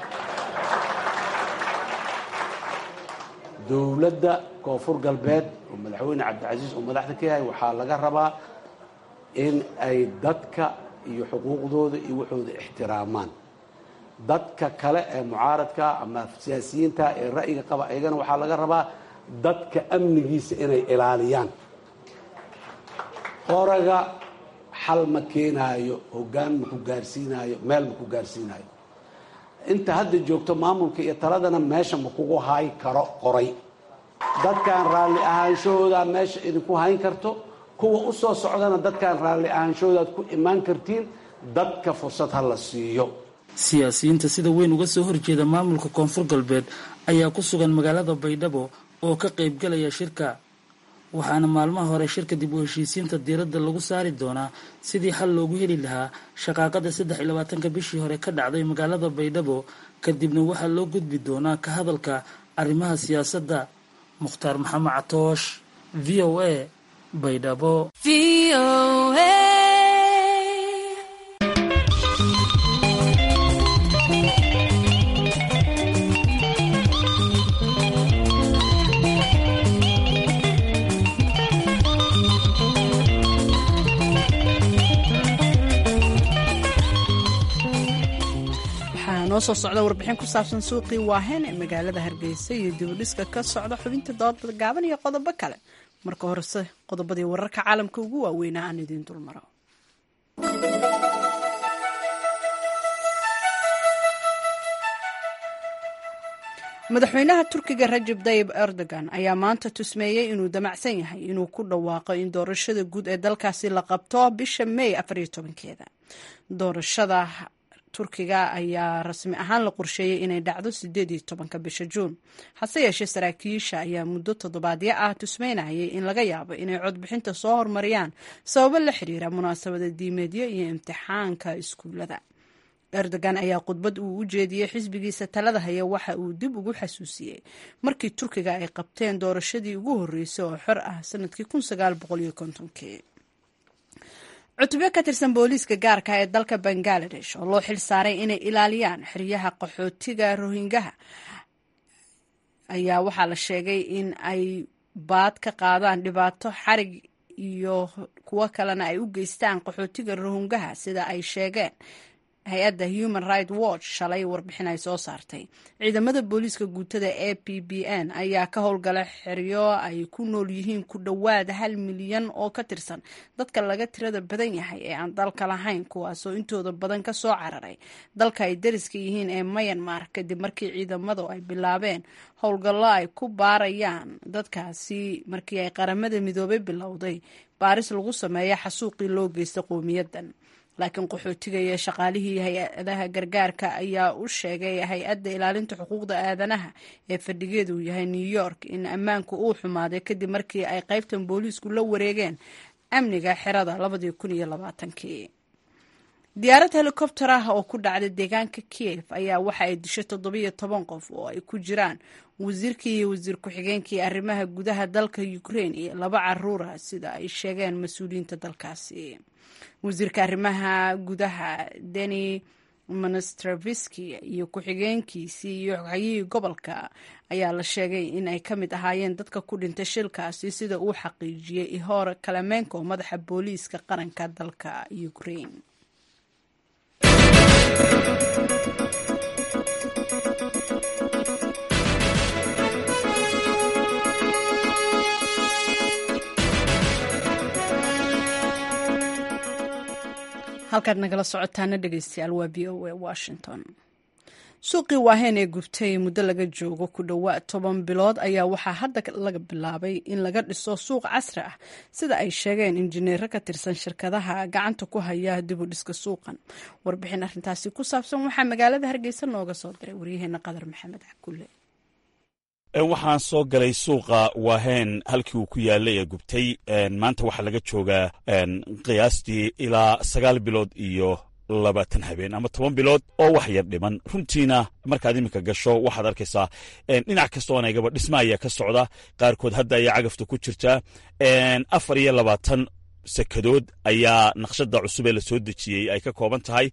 dowladda koonfur galbeed oo madaxweyne cabdicasiis oo madaxda ka yahay waxaa laga rabaa in ay dadka iyo xuquuqdooda iyo waxooda ixtiraamaan dadka kale ee mucaaradka ama siyaasiyiinta ee ra'yiga qaba ayagana waxaa laga rabaa dadka amnigiisa inay ilaaliyaan qoraga xal ma keenaayo hoggaan ma ku gaarsiinaayo meel ma ku gaarsiinaayo inta hadda joogto maamulka iyo taladana meesha ma kugu hayn karo qoray dadkan raalli ahaanshahooda meesha idinku hayn karto kuwa u soo socdana dadkan raalli ahaanshahoodaad ku imaan kartiin dadka fursad ha la siiyo siyaasiyiinta sida weyn uga soo horjeeda maamulka koonfur galbeed ayaa ku sugan magaalada baydhabo oo ka qaybgalaya shirka waxaana maalmaha hore shirka dib u heshiisiinta diiradda lagu saari doonaa sidii xal loogu heli lahaa shaqaaqada saddex iyo labaatanka bishii hore ka dhacday magaalada baydhabo kadibna waxaa loo gudbi doonaa ka hadalka arrimaha siyaasadda mukhtaar maxamed catoosh v o a baydhabo noo soo socda warbixin ku saabsan suuqii waahen ee magaalada hargeysa iyo dibudhiska ka socda xubinta doodbad gaaban iyo qodobo kale marka horese qodobadii wararka caalamka ugu waaweynaa aan idiin dulmaro madaxweynaha turkiga rajab tayib erdogan ayaa maanta tusmeeyey inuu damacsan yahay inuu ku dhawaaqo in doorashada guud ee dalkaasi la qabto bisha may afariyo tobankeeda doorashada turkiga ayaa rasmi ahaan la qorsheeyey inay dhacdo sideed iyo tobanka bisha juun hase yeeshee saraakiisha ayaa muddo toddobaadyo ah tusmeynayay in laga yaabo inay codbixinta soo hormariyaan sababo la xiriira munaasabada diimeedyo iyo imtixaanka iskuulada erdogan ayaa khudbad uu u jeediyey xisbigiisa talada haya waxa uu dib ugu xasuusiyey markii turkiga ay qabteen doorashadii ugu horreysay oo xor ah sanadkii kii cutubyo ka tirsan booliiska gaarka ee dalka bangaladesh oo loo xil saaray inay ilaaliyaan xeryaha qaxootiga rohingaha ayaa waxaa la sheegay in ay baad ka qaadaan dhibaato xarig iyo kuwo kalena ay u geystaan qaxootiga rohingaha sida ay sheegeen hay-adda human right watch shalay warbixin ay soo saartay ciidamada booliiska guutada a p b n ayaa ka howlgala xeryo ay ku nool yihiin ku dhowaad hal milyan oo ka tirsan dadka laga tirada badan yahay ee aan dalka lahayn kuwaasoo intooda badan ka soo cararay dalka ay dariska yihiin ee mayanmar kadib markii ciidamadu ay bilaabeen howlgallo ay ku baarayaan dadkaasi markii ay qaramada midoobay bilowday baaris lagu sameeya xasuuqii loo geysta qowmiyadan laakiin qaxootiga iyo shaqaalihii hay-adaha gargaarka ayaa u sheegay hay-adda ilaalinta xuquuqda aadanaha ee fadhigeedu yahay new york in ammaanku uu xumaaday kadib markii ay qaybtan booliisku la wareegeen amniga xerada kii diyaarad helikobter ah oo ku dhacday deegaanka kiev ayaa waxa ay dishay toddobiyo toban qof oo ay ku jiraan wasiirkii iyo wasiir ku-xigeenkii arrimaha gudaha dalka ukraine iyo laba caruura sida ay sheegeen mas-uuliyiinta dalkaasi wasiirka arrimaha gudaha deni monstraviski iyo ku-xigeenkiisii iyo xogxayihii gobolka ayaa la sheegay in ay ka mid ahaayeen dadka ku dhintay shilkaasi sida uu xaqiijiyey ihor kalamenko madaxa booliiska qaranka dalka ukraine halkaad nagala socotaana dhegeystayaal waa v o a washington suuqii waaheen ee gubtay muddo laga joogo ku dhowaad toban bilood ayaa waxaa hadda laga bilaabay in laga dhiso suuq casri ah sida ay sheegeen injineero ka tirsan shirkadaha gacanta ku haya dib u dhiska suuqan warbixin arrintaasi ku saabsan waxaa magaalada hargeysa nooga soo diray waryaheena qadar maxamed cakulle waxaan soo galay suuqa waaheen halkii uu ku yaalay ee gubtay maanta waxaa laga joogaa qiyaastii ilaa sagaal bilood iyo labaatan habeen ama toban bilood oo wax yar dhiman runtiina markaad iminka gasho waxaad arkaysaa dhinac kasta oon aygaba dhisma ayaa ka socda qaarkood hadda ayaa cagafta ku jirtaa afar iyo labaatan sekadood ayaa naqshada cusub ee la soo dejiyey ay ka kooban tahay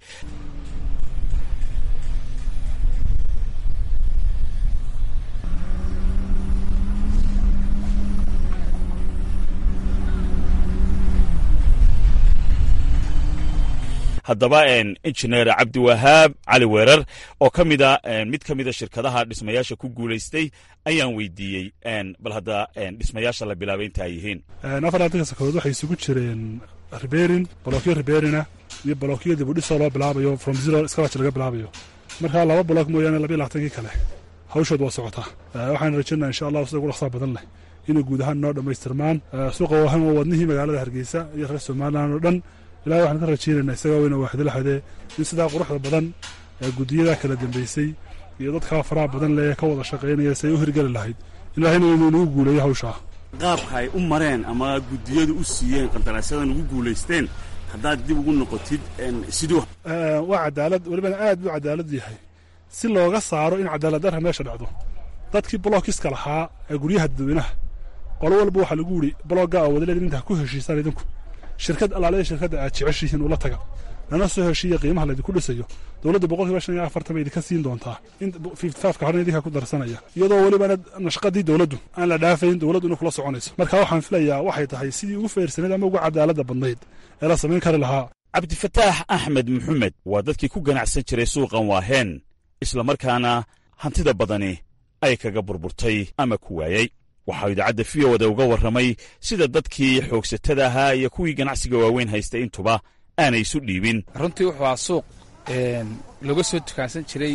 haddaba injineer cabdiwahaab cali weerar oo ka mida mid ka mida shirkadaha dhismayaasha ku guulaystay ayaan weydiiyey bal hadda dhismayaasha la bilaabay inta ay yihiin afartanka sakadood waxay isugu jireen riberin bolokyo riberina iyo bolokyo dibudhisoo loo bilaabayo from zero scratch laga bilaabayo markaa laba bolok mooyaane labiyo labaatankii kale hawshood waa socotaa waxaan rajaynaa insha allah sida ugu dhaqsaa badan leh inay guud ahaan noo dhammaystirmaan suuqa wahan waa wadnihii magaalada hargeysa iyo reer somalilan oo dhan ilahay waxaan ka rajaynaynaa isagaa weyna waaxdalaxadee in sidaa quruxda badan ee guddiyada kala dambeysay iyo dadkaa faraha badan lee ka wada shaqaynaya si ay u hirgeli lahayd ilaahayna inuu nagu guuleeyo hawshaa qaabka ay u mareen ama guddiyadu u siiyeen qandaraasyada ugu guulaysteen haddaad dib ugu noqotid siduu waa cadaalad welibana aad buu cadaalad yahay si looga saaro in cadaalad darra meesha dhacdo dadkii bolookiska lahaa ee guryaha dadweynaha qolo walba waxaa lagu yidhi bologga oo wadaleed intaa ku heshiisaan idinku shirkad allaalada shirkadda aad jeceshihiin ula taga lana soo heshiiya qiimaha laydinku dhisayo dowladda boqolkiiba shan iyo afartan bay idinka siin doontaa in fifty fiveka horena idinka ku darsanaya iyadoo welibana nashqadii dowladdu aan la dhaafayn dowladdu inay kula soconayso marka waxaan filayaa waxay tahay sidii ugu feersanayd ama ugu cadaaladda badnayd ee la samayn kari lahaa cabdifataax axmed maxamed waa dadkii ku ganacsan jiray suuqan waaheen islamarkaana hantida badani ay kaga burburtay ama ku waayey waxaa idaacadda v o da uga warramay sida dadkii xoogsatada ahaa iyo kuwii ganacsiga waaweyn haystay intuba aanay isu dhiibin runtii wuxuu ahaa suuq laga soo dukaansan jiray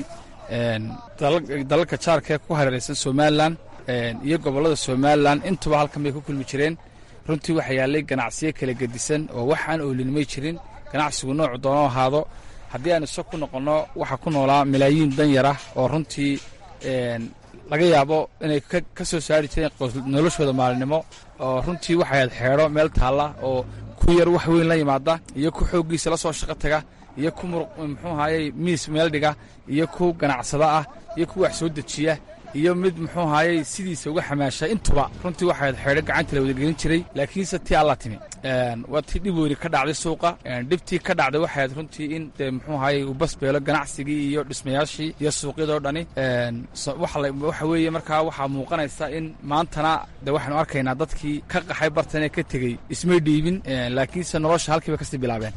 dalalka jaarka ku hareeraysan somalilan iyo gobollada somalilan intuba halkan bay ku kulmi jireen runtii waxaa yaallay ganacsiyo kala gedisan oo wax aan oolinimay jirin ganacsigu noocu doono ahaado haddii aan iso ku noqonno waxaa ku noolaa malaayiin danyar ah oo runtii laga yaabo inay ka soo saari jireen noloshooda maalinimo oo runtii waxay ahayd xeedho meel taalla oo ku yar wax weyn la yimaada iyo ku xooggiisa la soo shaqo taga iyo ku muxuu ahayey miis meel dhiga iyo ku ganacsada ah iyo ku wax soo dejiya iyo mid muxuu ahayey sidiisa uga xamaasha intuba runtii waxay ahayd xeedho gacanta la wadagelin jiray laakiinse tii alla timi waa tii dhib weyni ka dhacday suuqa dhibtii ka dhacday waxay ahayd runtii in dee muxuu ahayey uu basbeelo ganacsigii iyo dhismayaashii iyo suuqyadoo dhani waxa weeye markaa waxaa muuqanaysa in maantana de waxaanu arkaynaa dadkii ka qaxay bartan ee ka tegey ismay dhiibin laakiinse nolosha halkiiba kasii bilaabeen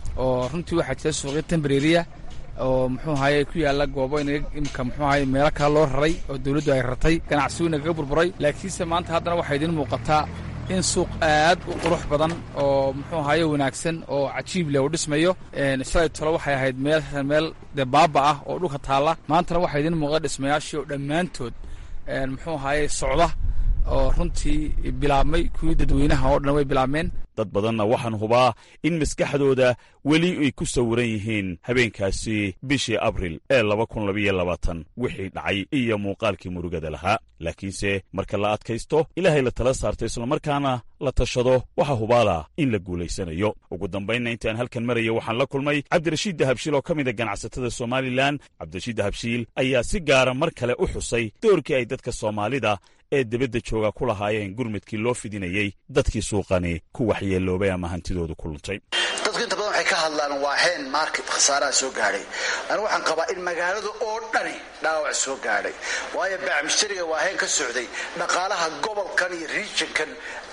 oo runtii waxaa jira suuqyo tembreriya oo muxuu ahaye ku yaalla goobo imika muxuu ahaye meelo kale loo raray oo dawladdu ay rartay ganacsigu nagaga burburay laakiinse maanta haddana waxaa idiin muuqataa in suuq aad u qurux badan oo muxuu ahaye wanaagsan oo cajiib leh uu dhismayo shalay tolo waxay ahayd meel meel dee baaba ah oo dhulka taalla maantana waxaa idiin muuqda dhismayaashii oo dhammaantood muxuu ahaye socda oo runtii bilaabmay kuwii dadweynaha oo dhan way bilaabmeen dad badanna waxaan hubaa in maskaxdooda weli ay ku sawiran yihiin habeenkaasi bishii abril ee laba kun labayo labaatan wixii dhacay iyo muuqaalkii murugada lahaa laakiinse marka la adkaysto ilaahay la tala saarto islamarkaana la tashado waxaa hubaala in la guulaysanayo ugu dambaynna intaan halkan marayo waxaan la kulmay cabdirashiid dahabshiil oo ka mida ganacsatada somalilan cabdirashiid dahabshiil ayaa si gaara mar kale u xusay doorkii ay dadka soomaalida ee dibadda jooga ku lahaayeen gurmudkii loo fidinayey dadkii suuqani ku waxyeeloobay ama hantidoodu ku luntay dadku inta badan waxay ka hadlaan waa heen market khasaaraha soo gaadhay anigu waxaan qabaa in magaalada oo dhani dhaawac soo gaadhay waayo baacmishtariga waa heen ka socday dhaqaalaha gobolkan iyo regionkan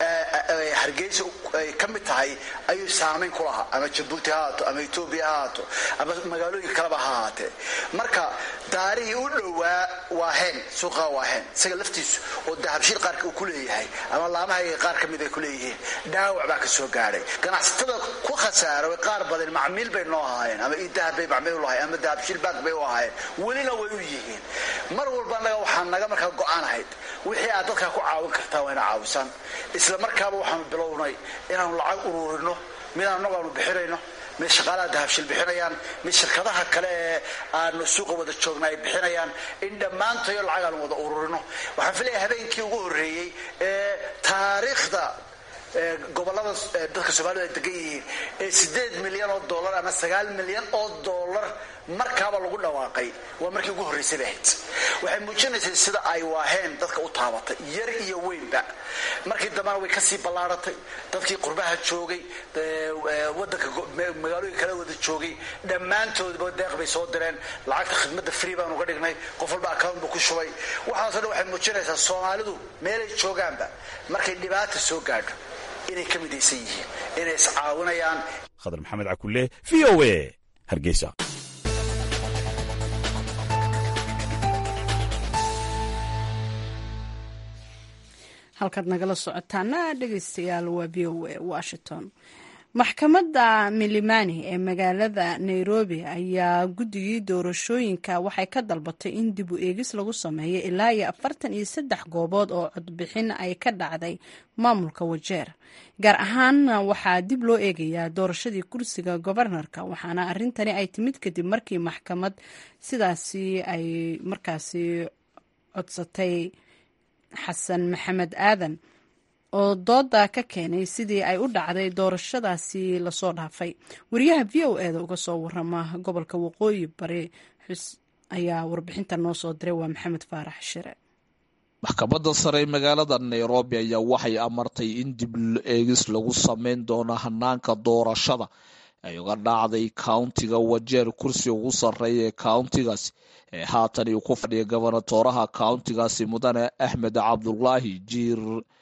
hargeysa ay ka mid tahay ayuu saamayn ku lahaa ama jabuuti ha haato ama etoobiya ha haato ama magaalooyin kaleba ha ahaatee marka daarihii u dhowaa waa heen suuqaa waa heen isaga laftiisu oo dahabshiil qaarka uu ku leeyahay ama laamahayga qaar ka mid ay ku leeyihiin dhaawac baa ka soo gaadhay ganacsatada ku khasaaraway qaar badan macmiil bay noo ahaayeen ama idahab bay macmiil u lahayen ama dahabshiil baag bay u ahaayeen welina way u yihiin mar walba annaga waxaa naga markaa go-aanahayd wixii aad dadkaa ku caawin kartaa waa ina caawisaan isla markaaba waxaanu bilownay inaanu lacag uruurino midaan annagu aanu bixinayno mid shaqaalaha dahabshil bixinayaan mid shirkadaha kale ee aanu suuqa wada joogna ay bixinayaan in dhammaantayo lacag aanu wada ururino waxaan filaya habeenkii ugu horreeyey ee taariikhda gobolada dadka soomaalida ay degan yihiin ee sideed milyan oo dollar ama sagaal milyan oo dollar markaaba lagu dhawaaqay waa markii ugu horraysay bay ahayd waxay muujinaysay sida ay waaheen dadka u taabatay yar iyo weynba markii dambena way kasii ballaaratay dadkii qurbaha joogay wadanka magaalooyin kala wada joogay dhammaantoodba deeq bay soo direen lacagta khidmadda free baan uga dhignay qof walba account buu ku shubay waxaasoo dhan waxay muujinaysaa soomaalidu meelay joogaanba markay dhibaata soo gaadho inay ka midaysan yihiin inay iscaawinayaan khadar maxamed cakulle v o a hargeysa halkaad nagala socotaana dhegeystayaal waa v o a washington maxkamadda milimani ee magaalada nairobi ayaa guddigii doorashooyinka waxay ka dalbatay in dib u eegis lagu sameeyo ilaa iyo afartan iyo saddex goobood oo codbixin ay ka dhacday maamulka wajeer gaar ahaanna waxaa dib loo eegayaa doorashadii kursiga gobarnarka waxaana arintani ay timid kadib markii maxkamad sidaasi ay markaasi codsatay xasan maxamed aadan oo dooda ka keenay sidii ay u dhacday doorashadaasi lasoo dhaafay wariyaha v o eda uga soo warama gobolka waqooyi bari xus ayaa warbixinta noo soo diray waa maxamed faarax shire maxkamadda sare ee magaalada nairobi ayaa waxay amartay in dib eegis lagu sameyn doono hanaanka doorashada ay uga dhacday countiga wajeer kursi ugu sarreeya ee countigaasi ee haatan uu ku fadhiya gobonatooraha countigaasi mudane axmed cabdulaahi jiir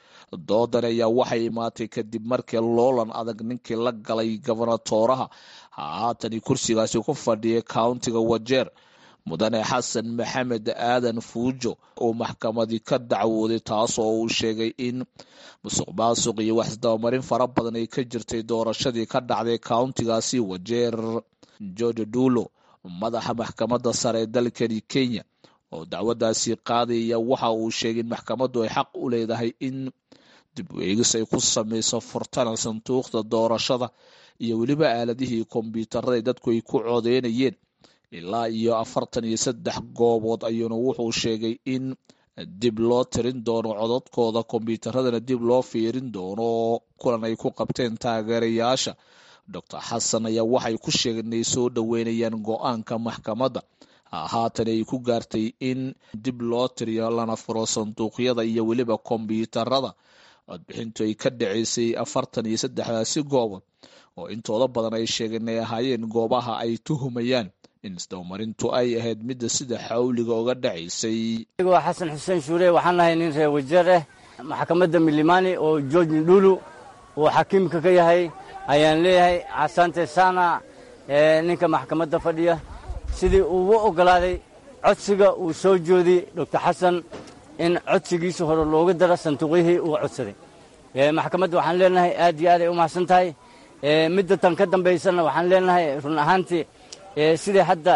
doodan ayaa waxay imaatay kadib markii loolan adag ninkii la galay gobonatooraha haatan kursigaasi ku fadhiya countiga wajeer mudane xasan maxamed aadan fuujo oo maxkamadii ka dacwooday taasoo uu sheegay in musuq maasuq iyo waxisdabamarin fara badan ay ka jirtay doorashadii ka dhacday countigaasi wajeer george dulo madaxa maxkamadda sare ee dalkani kenya oo dacwadaasi qaadaya waxa uu sheegay in maxkamaddu ay xaq u leedahay in dib u eegis ay ku sameyso furtana sanduuqda doorashada iyo weliba aaladihii kombyuutarada dadku ay ku codeynayeen ilaa iyo afartan iyo saddex goobood ayuuna wuxuu sheegay in dib loo tirin doono codadkooda kombyuutaradana dib loo fiirin doono kulan ay ku qabteen taageerayaasha doctor xasan ayaa waxay ku sheegeen inay soo dhoweynayaan go-aanka maxkamadda haatan ay ku gaartay in dib loo tiriyo lana furo sanduuqyada iyo weliba kombyuutarada codbixintu ay ka dhaceysay afartan iyo saddexdaasi goobood oo intooda badan ay sheegeen inay ahaayeen goobaha ay tuhumayaan in isdabamarintu ay ahayd midda sida xawliga uga dhacaysay waa xasan xuseen shuure waxaan nahay nin reer wajeer ah maxkamadda milimani oo george ndulu uu xakiimka ka yahay ayaan leeyahay casante sana ninka maxkamadda fadhiya sidii ugu oggolaaday codsiga uu soo joodiyey doctor xasan in codsigiisa hore looga daro sanduuqyihii uu codsaday maxkamadda waxaan leenahay aad iyo aad ay u mahadsan tahay midda tan ka dambaysana waxaan leenahay run ahaantii sidai hadda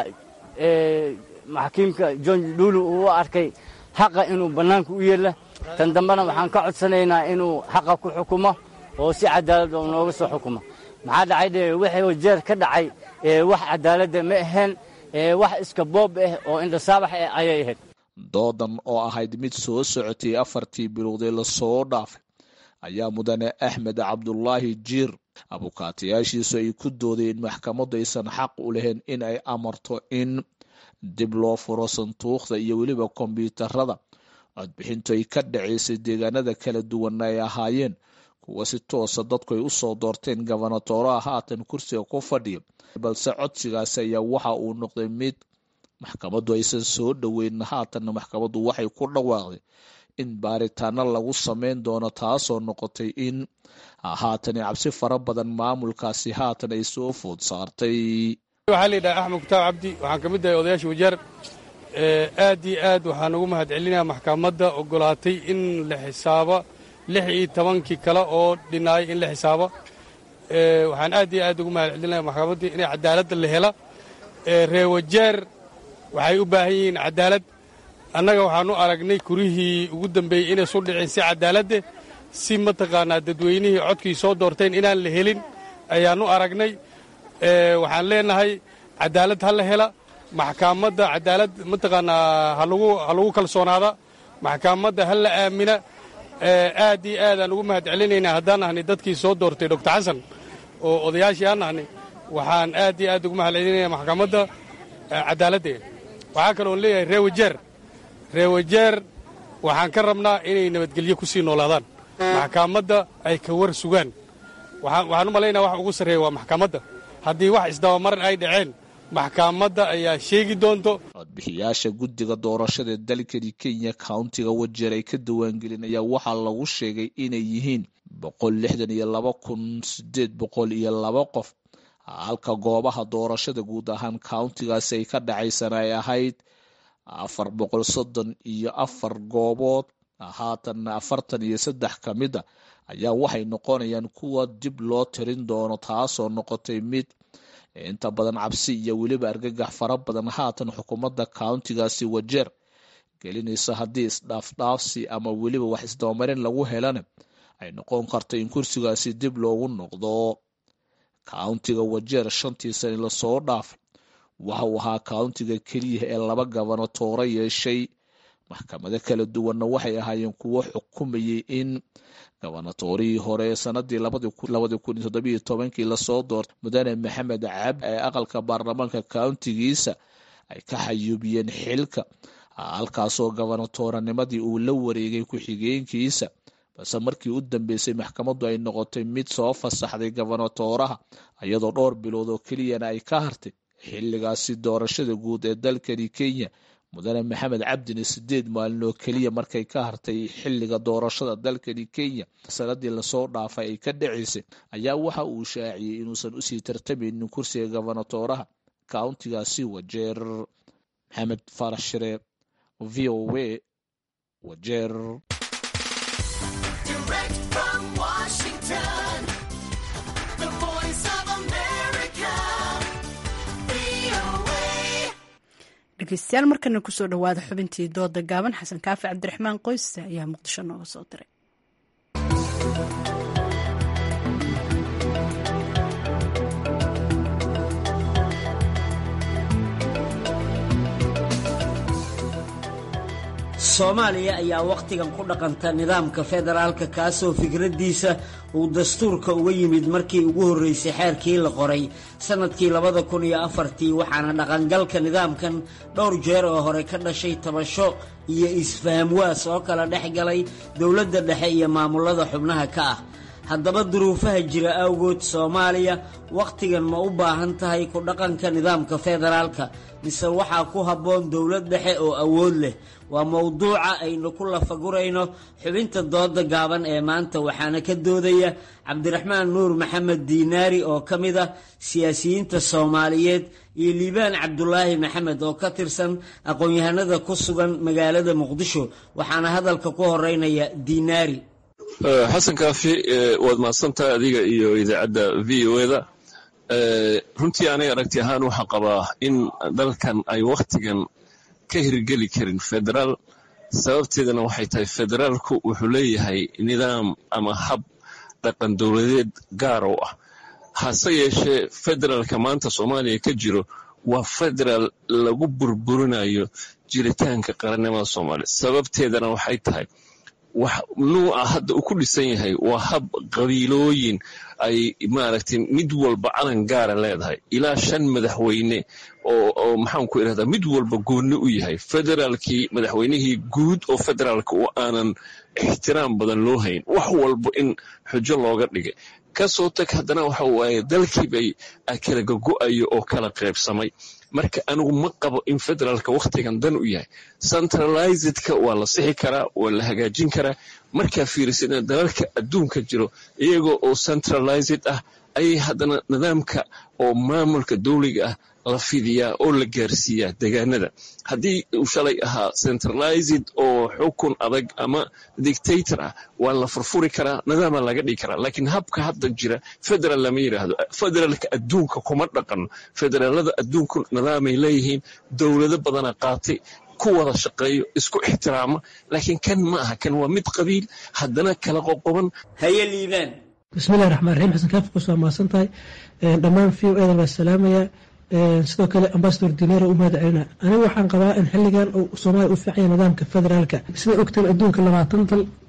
maxkiimka john dhulu uu u arkay xaqa inuu bannaanka u yeela tan dambena waxaan ka codsanaynaa inuu xaqa ku xukumo oo si cadaalad oo nooga soo xukumo maxaa dhacay de wixii wajeer ka dhacay wax cadaaladda ma ahayn wax iska boob ah oo indhasaabax ah ayay ahayd doodan oo ahayd mid soo socotay afartii bilowdee lasoo dhaafay ayaa mudane axmed cabdulaahi jiir abukaatayaashiisu ay ku doodeen in maxkamaddu aysan xaq u lahayn in ay amarto in dib loo furo sanduuqda iyo weliba kombyuutarada codbixintu ay ka dhaceysay deegaanada kala duwanna ay ahaayeen kuwa si toosa dadku ay u soo doorteen gobonatooraha haatan kursiga ku fadhiya balse codsigaasi ayaa waxa uu noqday mid maxkamaddu aysan soo dhoweyn haatanna maxkamaddu waxay ku dhawaaqday in baaritaano lagu sameyn doono taasoo noqotay in haatani cabsi fara badan maamulkaasi haatan ay soo food saartay waxaa layidhaha axmed kutaab cabdi waxaan ka mid ahay odayaasha wajeer aad iyo aad waxaan ugu mahad celinaya maxkamadda ogolaatay in la xisaabo lix iyo tobankii kale oo dhinaayay in la xisaabo waxaan aad iyo aad ugu mahad celinaya maxkamaddii inay cadaaladda la hela reer wajeer waxay u baahan yihiin cadaalad annaga waxaanu aragnay kurihii ugu dambeeyey inay su dhiceen si cadaaladde si mataqaanaa dadweynihii codkii soo doorteen inaan la helin ayaannu aragnay waxaan leenahay cadaalad ha la hela maxkamadda cadaalad mataqaanaa ha lagu kalsoonaada maxkamadda ha la aamina aad iyo aadaan ugu mahad celinaynaa haddaan nahnay dadkii soo doortay doctor xasan oo odayaashii aan nahnay waxaan aad iyo aad ugu mahad celinaya maxkamadda cadaaladdeeda waxaa kaloon leeyahay reewajeer reewajeer waxaan ka rabnaa inay nabadgelyo ku sii noolaadaan maxkamadda ay ka war sugaan waxaan u malaynaya wax ugu sarreeya waa maxkamadda haddii wax isdabamarin ay dhaceen maxkamadda ayaa sheegi doonto codbixiyaasha guddiga doorashada ee dalkani kenya countiga wajeer ay ka diiwaangelinayaan waxaa lagu sheegay inay yihiin boqol lixdan iyo laba kun sideed boqol iyo laba qof halka goobaha doorashada guud ahaan countigaasi ay ka dhacaysana ay ahayd afar boqol soddon iyo afar goobood haatanna afartan iyo saddex ka mid a ayaa waxay noqonayaan kuwa dib loo tirin doono taasoo noqotay mid inta badan cabsi iyo weliba argagax fara badan haatan xukuumadda countigaasi wajeer gelinaysa haddii isdhaafdhaafsi ama weliba wax isdabamarin lagu helana ay noqon karto in kursigaasi dib loogu noqdo countiga wajeer shantii sani lasoo dhaafay waxa uu ahaa countiga keliya ee laba gabanotooro yeeshay maxkamado kala duwanna waxay ahaayeen kuwo xukumayay in gabanatorihii hore ee sanadii labadii kun iyo toddobiyo tobankii lasoo doortay mudane maxamed cabdi ee aqalka baarlamaanka countigiisa ay ka xayuubiyeen xilka halkaasoo gabanatooranimadii uu la wareegay ku-xigeenkiisa balse markii u dambeysay maxkamaddu ay noqotay mid soo fasaxday gabanatooraha iyadoo dhowr bilood oo keliyana ay ka hartay xilligaasi doorashada guud ee dalkani kenya mudane maxamed cabdina sideed maalin oo keliya markay ka hartay xilliga doorashada dalkani kenya sanadii lasoo dhaafay ay ka dhacaysay ayaa waxa uu shaaciyey inuusan usii tartamaynin kursiga gabanatooraha countigaasi wajeer maxamed faarax shire v o w wajeer dhegeystayaal markana kusoo dhowaada xubintii dooda gaaban xasan kaafi cabdiraxmaan qoyse ayaa muqdisho nooga soo diray soomaaliya ayaa wakhtigan ku dhaqanta nidaamka federaalka kaasoo fikraddiisa uu dastuurka uga yimid markii ugu horreysay xeerkii la qoray sannadkii labada kun iyo afartii waxaana dhaqangalka nidaamkan dhowr jeer oo hore ka dhashay tabasho iyo isfahamwaas oo kala dhex galay dowladda dhexe iyo maamulada xubnaha ka ah haddaba duruufaha jira awgood soomaaliya wakhtigan ma u baahan tahay ku dhaqanka nidaamka federaalka mise waxaa ku habboon dowlad dhexe oo awood leh waa mowduuca aynu ku lafagurayno xubinta dooda gaaban ee maanta waxaana ka doodaya cabdiraxmaan nuur maxamed diinaari oo ka mid ah siyaasiyiinta soomaaliyeed iyo liibaan cabdulaahi maxamed oo ka tirsan aqoon-yahanada ku sugan magaalada muqdisho waxaana hadalka ku horeynaya diinaari xasan kaafi waad mahadsantahay adiga iyo idaacadda v o eda runtii aniga aragti ahaan waxaan qabaa in dalkan ay wakhtigan ka hirgeli karin federaal sababteedana waxay tahay federaalku wuxuu leeyahay nidaam ama hab dhaqan dowladeed gaar oo ah hase yeeshee federaalka maanta soomaaliya ka jiro waa federaal lagu burburinayo jiritaanka qarannimada soomaaliya sababteedana waxay tahay wax nuuca hadda uu ku dhisan yahay waa hab qabiilooyin ay maaragtay mid walba calan gaara leedahay ilaa shan madaxweyne oo oo maxaanku irahdaa mid walba goonni u yahay federaalkii madaxweynihii guud oo federaalka oo aanan ixtiraam badan loo hayn wax walba in xujo looga dhigay kasoo tag haddana waxa waaye dalkiibay kala gogo-ayo oo kala qaybsamay marka anigu ma qabo in federaalka wakhtigan dan u yahay centralizedka waa la sixi karaa waa la hagaajin karaa markaa fiirisana dalalka adduunka jiro iyagoo oo centralized ah ayay haddana nidaamka oo maamulka dowliga ah la fidiyaa oo la gaarsiiyaa degaanada haddii uu shalay ahaa centralized oo xukun adag ama dictator ah waa la furfuri karaa nidaama laga dhigi karaa laakiin habka hadda jira federal lama yidhaahdo federaalka adduunka kuma dhaqano federaalada adduunku nidaamay leeyihiin dowlado badana qaatay ku wada shaqeeyo isku ixtiraama laakiin kan ma aha kan waa mid qabiil haddana kala qoqoban haye liibaan bismillahi raxmaan raxiim xasan kaafi kusoo mahadsan tahay dhammaan v o edan waa salaamaya sidoo kale ambasador dineero u mahad celina anigu waxaan qabaa in xilligan uu soomaaliya u fiicanya nidaamka federaalka sida ogteen adduunka labaatan dal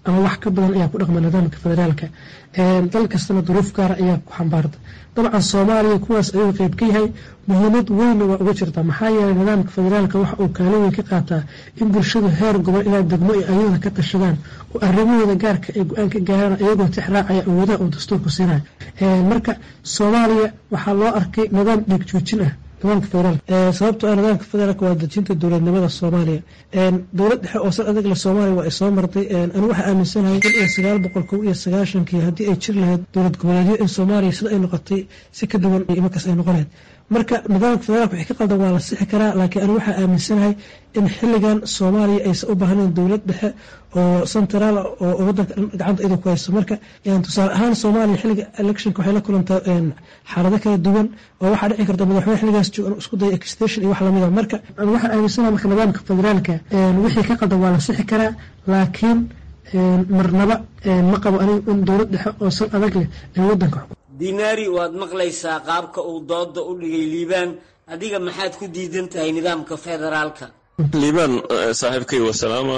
ama wax ka badan ayaa ku dhaqma nidaamka federaalka dal kastana duruuf gaara ayaa ku xambaarta dabcan soomaaliya kuwaas ayuu qeyb ka yahay muhiimad weynna waa uga jirta maxaa yeelay nidaamka federaalka waxa uu kaalin weyn ka qaataa in bulshadu heer gobol ilaa degmo ay ayadooda ka tashadaan oo arrimahooda gaarka ay go-aan ka gaaraan iyagoo tixraacaya awoodaha uu dastuurku siinaya marka soomaaliya waxaa loo arkay nidaam dhiig joojin ah nidaamka federaalka sababtoo ah nidaamka federaalka waa dejinta dowladnimada soomaaliya dowlad dhexe oo sal adag le soomaaliya waa ay soo martay anigu waxaa aaminsanahay kun iyo sagaal boqol kow iyo sagaashankii haddii ay jir lahayd dowlad goboleedyo in soomaaliya sida ay noqotay si ka duwan markaas ay noqon lahayd marka nidaamka federaalka wixii ka qaldan waa la sixi karaa laakiin anigu waxaa aaminsanahay in xilligan soomaaliya aysan u baahnayn dowlad dhexe oo centraal oo wadanka gacanta iyadoo ku hayso marka tusaale ahaan soomaaliya xilliga electionka waxay la kulantaa xaalado kala duwan oo waxaa dhici karta madaxweyne xilligaas joogan isku daya extension iyo wax lamida marka waxaan aaminsanahay marka nidaamka federaalka wixii ka qaldan waa la sixi karaa laakiin marnaba ma qabo anigu in dowlad dhexe oo sal adag leh ay wadanka dinaari waad maqlaysaa qaabka uu dooda u dhigay liibaan adiga maxaad ku diidan tahay nidaamka federaalka liibaan saaxiibkay wasalaama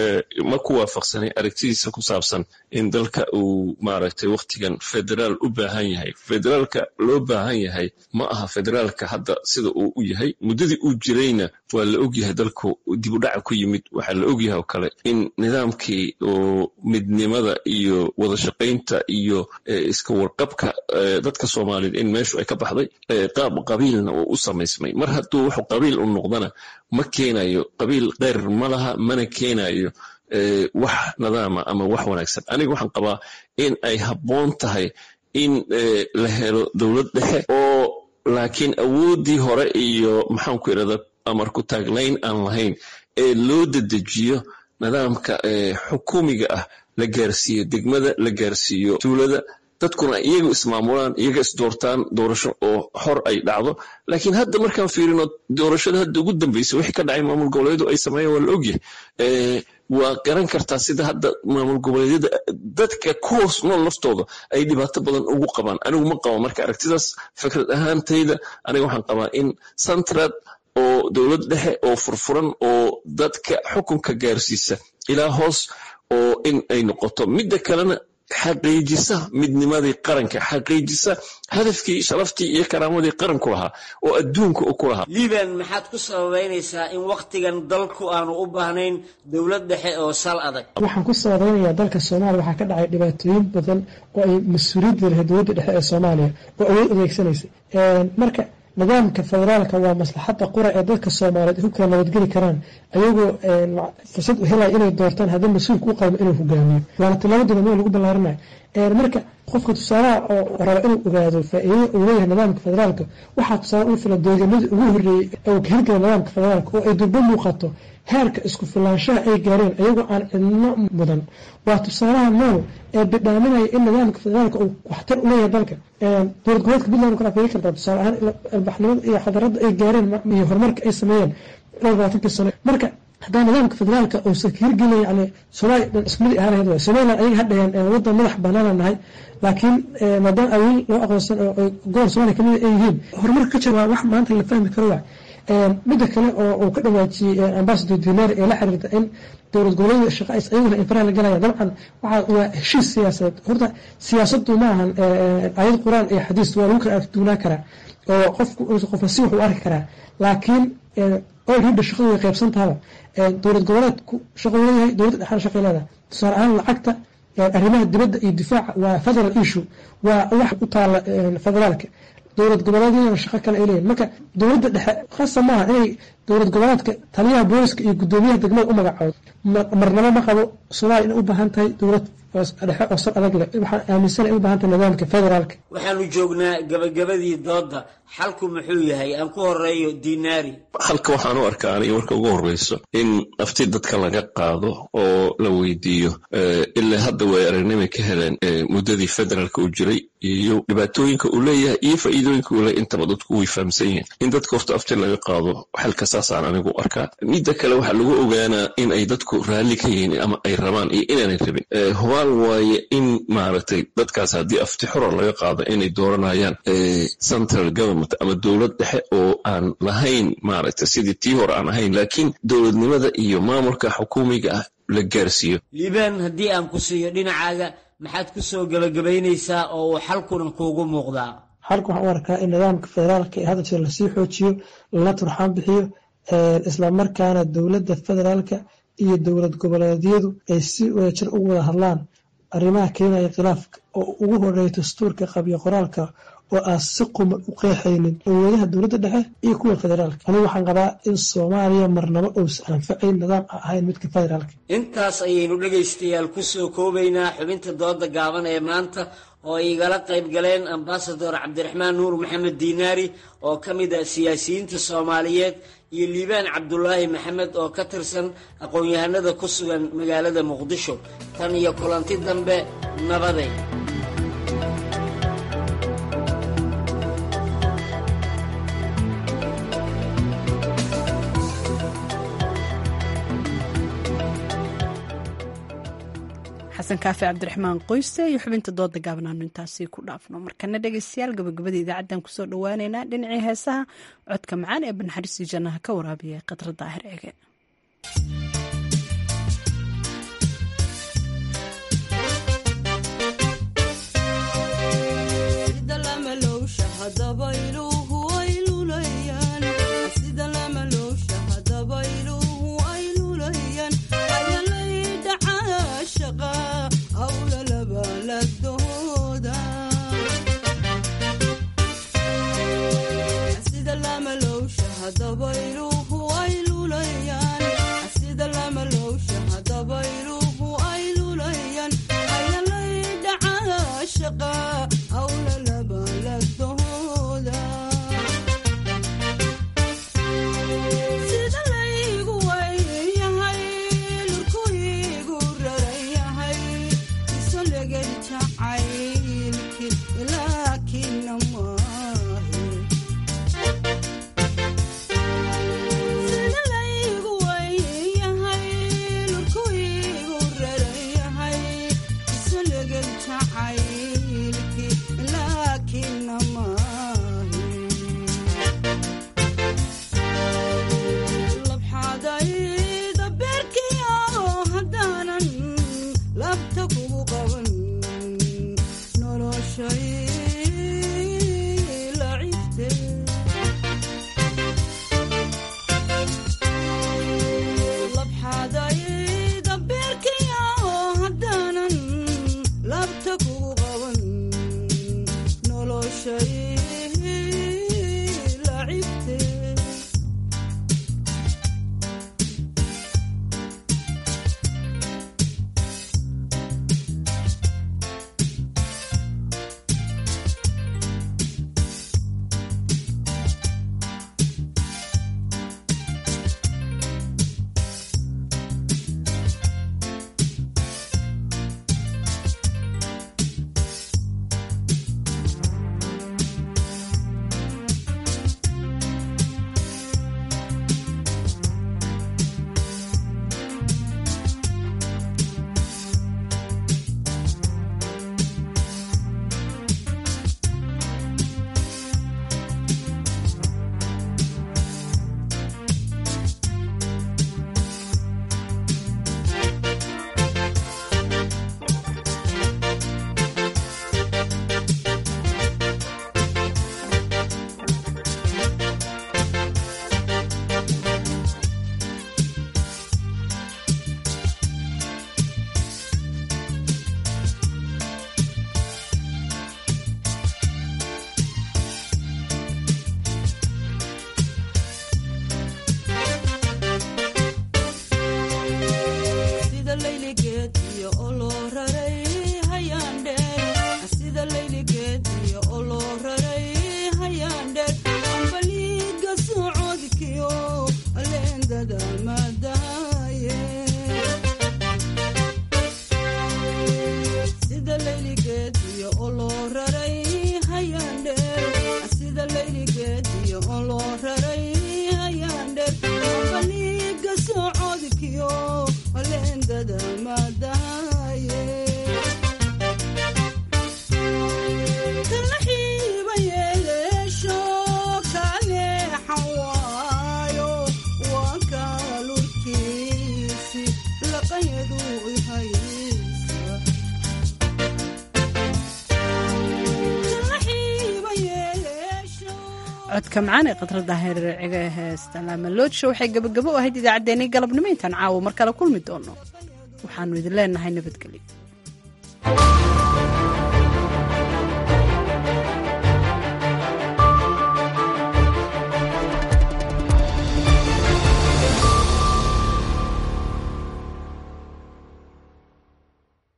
ma ku waafaqsanay aragtidiisa ku saabsan in dalka uu maaragtay wakhtigan federaal u baahan yahay federaalka loo baahan yahay ma aha federaalka hadda sida uu u yahay muddadii uu jirayna waa la ogyahay dalku dib u dhaca ku yimid waxaa la ogyahay oo kale in nidaamkii oo midnimada iyo wada shaqaynta iyo iska warqabka dadka soomaaliyeed in meeshu ay ka baxday qaab qabiilna uu u samaysmay mar hadduu wuxuu qabiil u noqdana ma keenayo qabiil keyr ma laha mana keenayo wax nadaama ama wax wanaagsan aniga waxaan qabaa in ay habboon tahay in la helo dowlad dhexe oo laakiin awooddii hore iyo maxaanku irahda amarku taaglayn aan lahayn ee loo dedejiyo nidaamka xukuumiga ah la gaarsiiyo degmada la gaarsiiyo tuulada dadkuna iyaga ismaamulaan iyaga isdoortaan doorasho oo xor ay dhacdo laakiin hadda markaan fiirino doorashada hadda ugu dambaysa wixii ka dhacay maamul goboleedu ay sameeyeen waa la ogyahay waa garan kartaa sida hadda maamul goboleedyada dadka ku hoos nool laftooda ay dhibaato badan ugu qabaan anigu ma qabo marka aragtidaas fikrad ahaantayda aniga waxaan qabaa in centrad oo dowlad dhexe oo furfuran oo dadka xukunka gaarsiisa ilaa hoos oo in ay noqoto midda kalena xaqiijisa midnimadii qaranka xaqiijisa hadafkii sharaftii iyo karaamadii qaranku lahaa oo adduunka u ku lahaa liiban maxaad ku sababeynaysaa in wakhtigan dalku aanu u baahnayn dowlad dhexe oo sal adag waxaan ku sababeynayaa dalka soomaaliya waxaa ka dhacay dhibaatooyin badan oo ay mas-uuliyadda lahayd dowladda dhexe ee soomaaliya oo awood adeegsanaysay marka nidaamka federaalka waa maslaxadda qura ee dadka soomaaliyeed ay ku kala nabadgeli karaan ayagoo fursad u helaya inay doortaan haddii mas-uulka u qalmo inuu hogaamiyo waana tilaabo degamo lagu ballaarinayo marka qofka tusaalaha oo raba inuu ogaado faa-iidada uu leeyahay nidaamka federaalka waxaa tusaale u fila deegaanadii ugu horreeyey ee uu ka hirgala nidaamka federaalka oo ay durbo muuqato heerka isku filaanshaha ay gaareen ayagoo aan cidno mudan waa tusaalaha nool ee bidhaaminaya in nidaamka federaalka uu waxtar u leeyahay dalka dowlad goboleedka puntland kala fiiri kartaa tusaale ahaan albaxnimada iyo xadaradda ay gaareen iyo horumarka ay sameeyeen ilaa labaatankii sano marka haddana nidaamka federaalka uusan ka hirgelin yani soomaaliya dhan isku mid ahaan lahayd waay somaliland ayaga hadhayaan waddan madax banaana nahay laakiin maadaama awiil loo aqoonsan oo gobol somalia kamid ay yihiin horumarka ka jira waa wax maanta la fahmi karo waay midda kale oo uu ka dhawaajiyey ambasador dinar ee la xiriirta in dowlad goboleeda shaqa is ayaguna infaraha la galaya dabcan waxa waa heshiis siyaasadeed horta siyaasaddu ma ahan ayad qur-aan iyo xadiis waa lagu kala argduunaa karaa oo qofku qofna si wax u arki karaa laakiin olrida shaqadu way qaybsan tahaba dowlad goboleedku shaqo leeyahay dowladda dhexaana shaqay leedahay tusaale ahaan lacagta arrimaha dibadda iyo difaaca waa federal issue waa wax u taala federaalka dowlad goboleedyadana shaqo kale ay leeyihin marka dowladda dhexe khasa maaha inay dowlad goboleedka taliyaha booliska iyo guddoomiyaha degmada u magacoodo marnabo ma qabo soomaaliya inay u baahan tahay dowlad dhexe oo sal adag leh waxaan aaminsanay u baahan tahay nidaamka federaalka waxaanu joognaa gabagabadii doodda xalku muxuu yahay aan ku horeeyo dinaari halka waxaan u arkaa aniga marka ugu horreyso in nafti dadka laga qaado oo la weydiiyo ilaa hadda way aragnimay ka heleen muddadii federaalka uu jiray iyo dhibaatooyinka uu leeyahay iyo faa'iidooyinka uu leeyahay intaba dadku way fahamsan yihiin in dadka horta afti laga qaado xalka saasaan anigu arkaa midda kale waxaa lagu ogaanaa in ay dadku raalli ka yihiin ama ay rabaan iyo inaanay rabin hubaal waaye in maaragtay dadkaas haddii afti xora laga qaado inay dooranayaan central government ama dowlad dhexe oo aan lahayn maaragtay sidii tii hore aan ahayn laakiin dowladnimada iyo maamulka xukuumiga ah la gaarsiiyo liibaan haddii aan ku siiyo dhinacaaga maxaad ku soo gebagabaynaysaa oo uu xalkuna kuugu muuqdaa xalka waxaan u arkaa in nidaamka federaalka ee hadda jira lasii xoojiyo lala turxaan bixiyo islamarkaana dowladda federaalka iyo dowlad goboleedyadu ay si wadajir ugu wada hadlaan arrimaha keenaya khilaafka oo ugu horeeya dastuurka qabyo qoraalka oo aan si quman u qeexaynin awoodaha dowladda dhexe iyo kuwa federaalka anigu waxaan qabaa in soomaaliya marnabo uusan anfacayn nidaam aan ahayn midka federaalka intaas ayaynu dhegaystayaal ku soo koobaynaa xubinta dooda gaaban ee maanta oo ay igala qayb galeen ambasador cabdiraxmaan nuur maxamed diinaari oo ka mid ah siyaasiyiinta soomaaliyeed iyo liibaan cabdulaahi maxamed oo ka tirsan aqoon-yahanada ku sugan magaalada muqdisho tan iyo kulanti dambe nabaday xasan kaafi cabdiraxmaan qoyse iyo xubinta dooda gaabnaanu intaasi ku dhaafno markana dhegeystayaal gabagabada idaacadan kusoo dhawaaneynaa dhinacii heesaha codka macaan ee banxariistii jannaha ka waraabiya khadra daahir eege codka macaan ee khadradda heerciga heesta laamaloodisha waxay gabagabo u ahayd idaacaddeenii galabnimo intaan caawo mar kale kulmi doono waxaannu idin leenahay nabadgelyo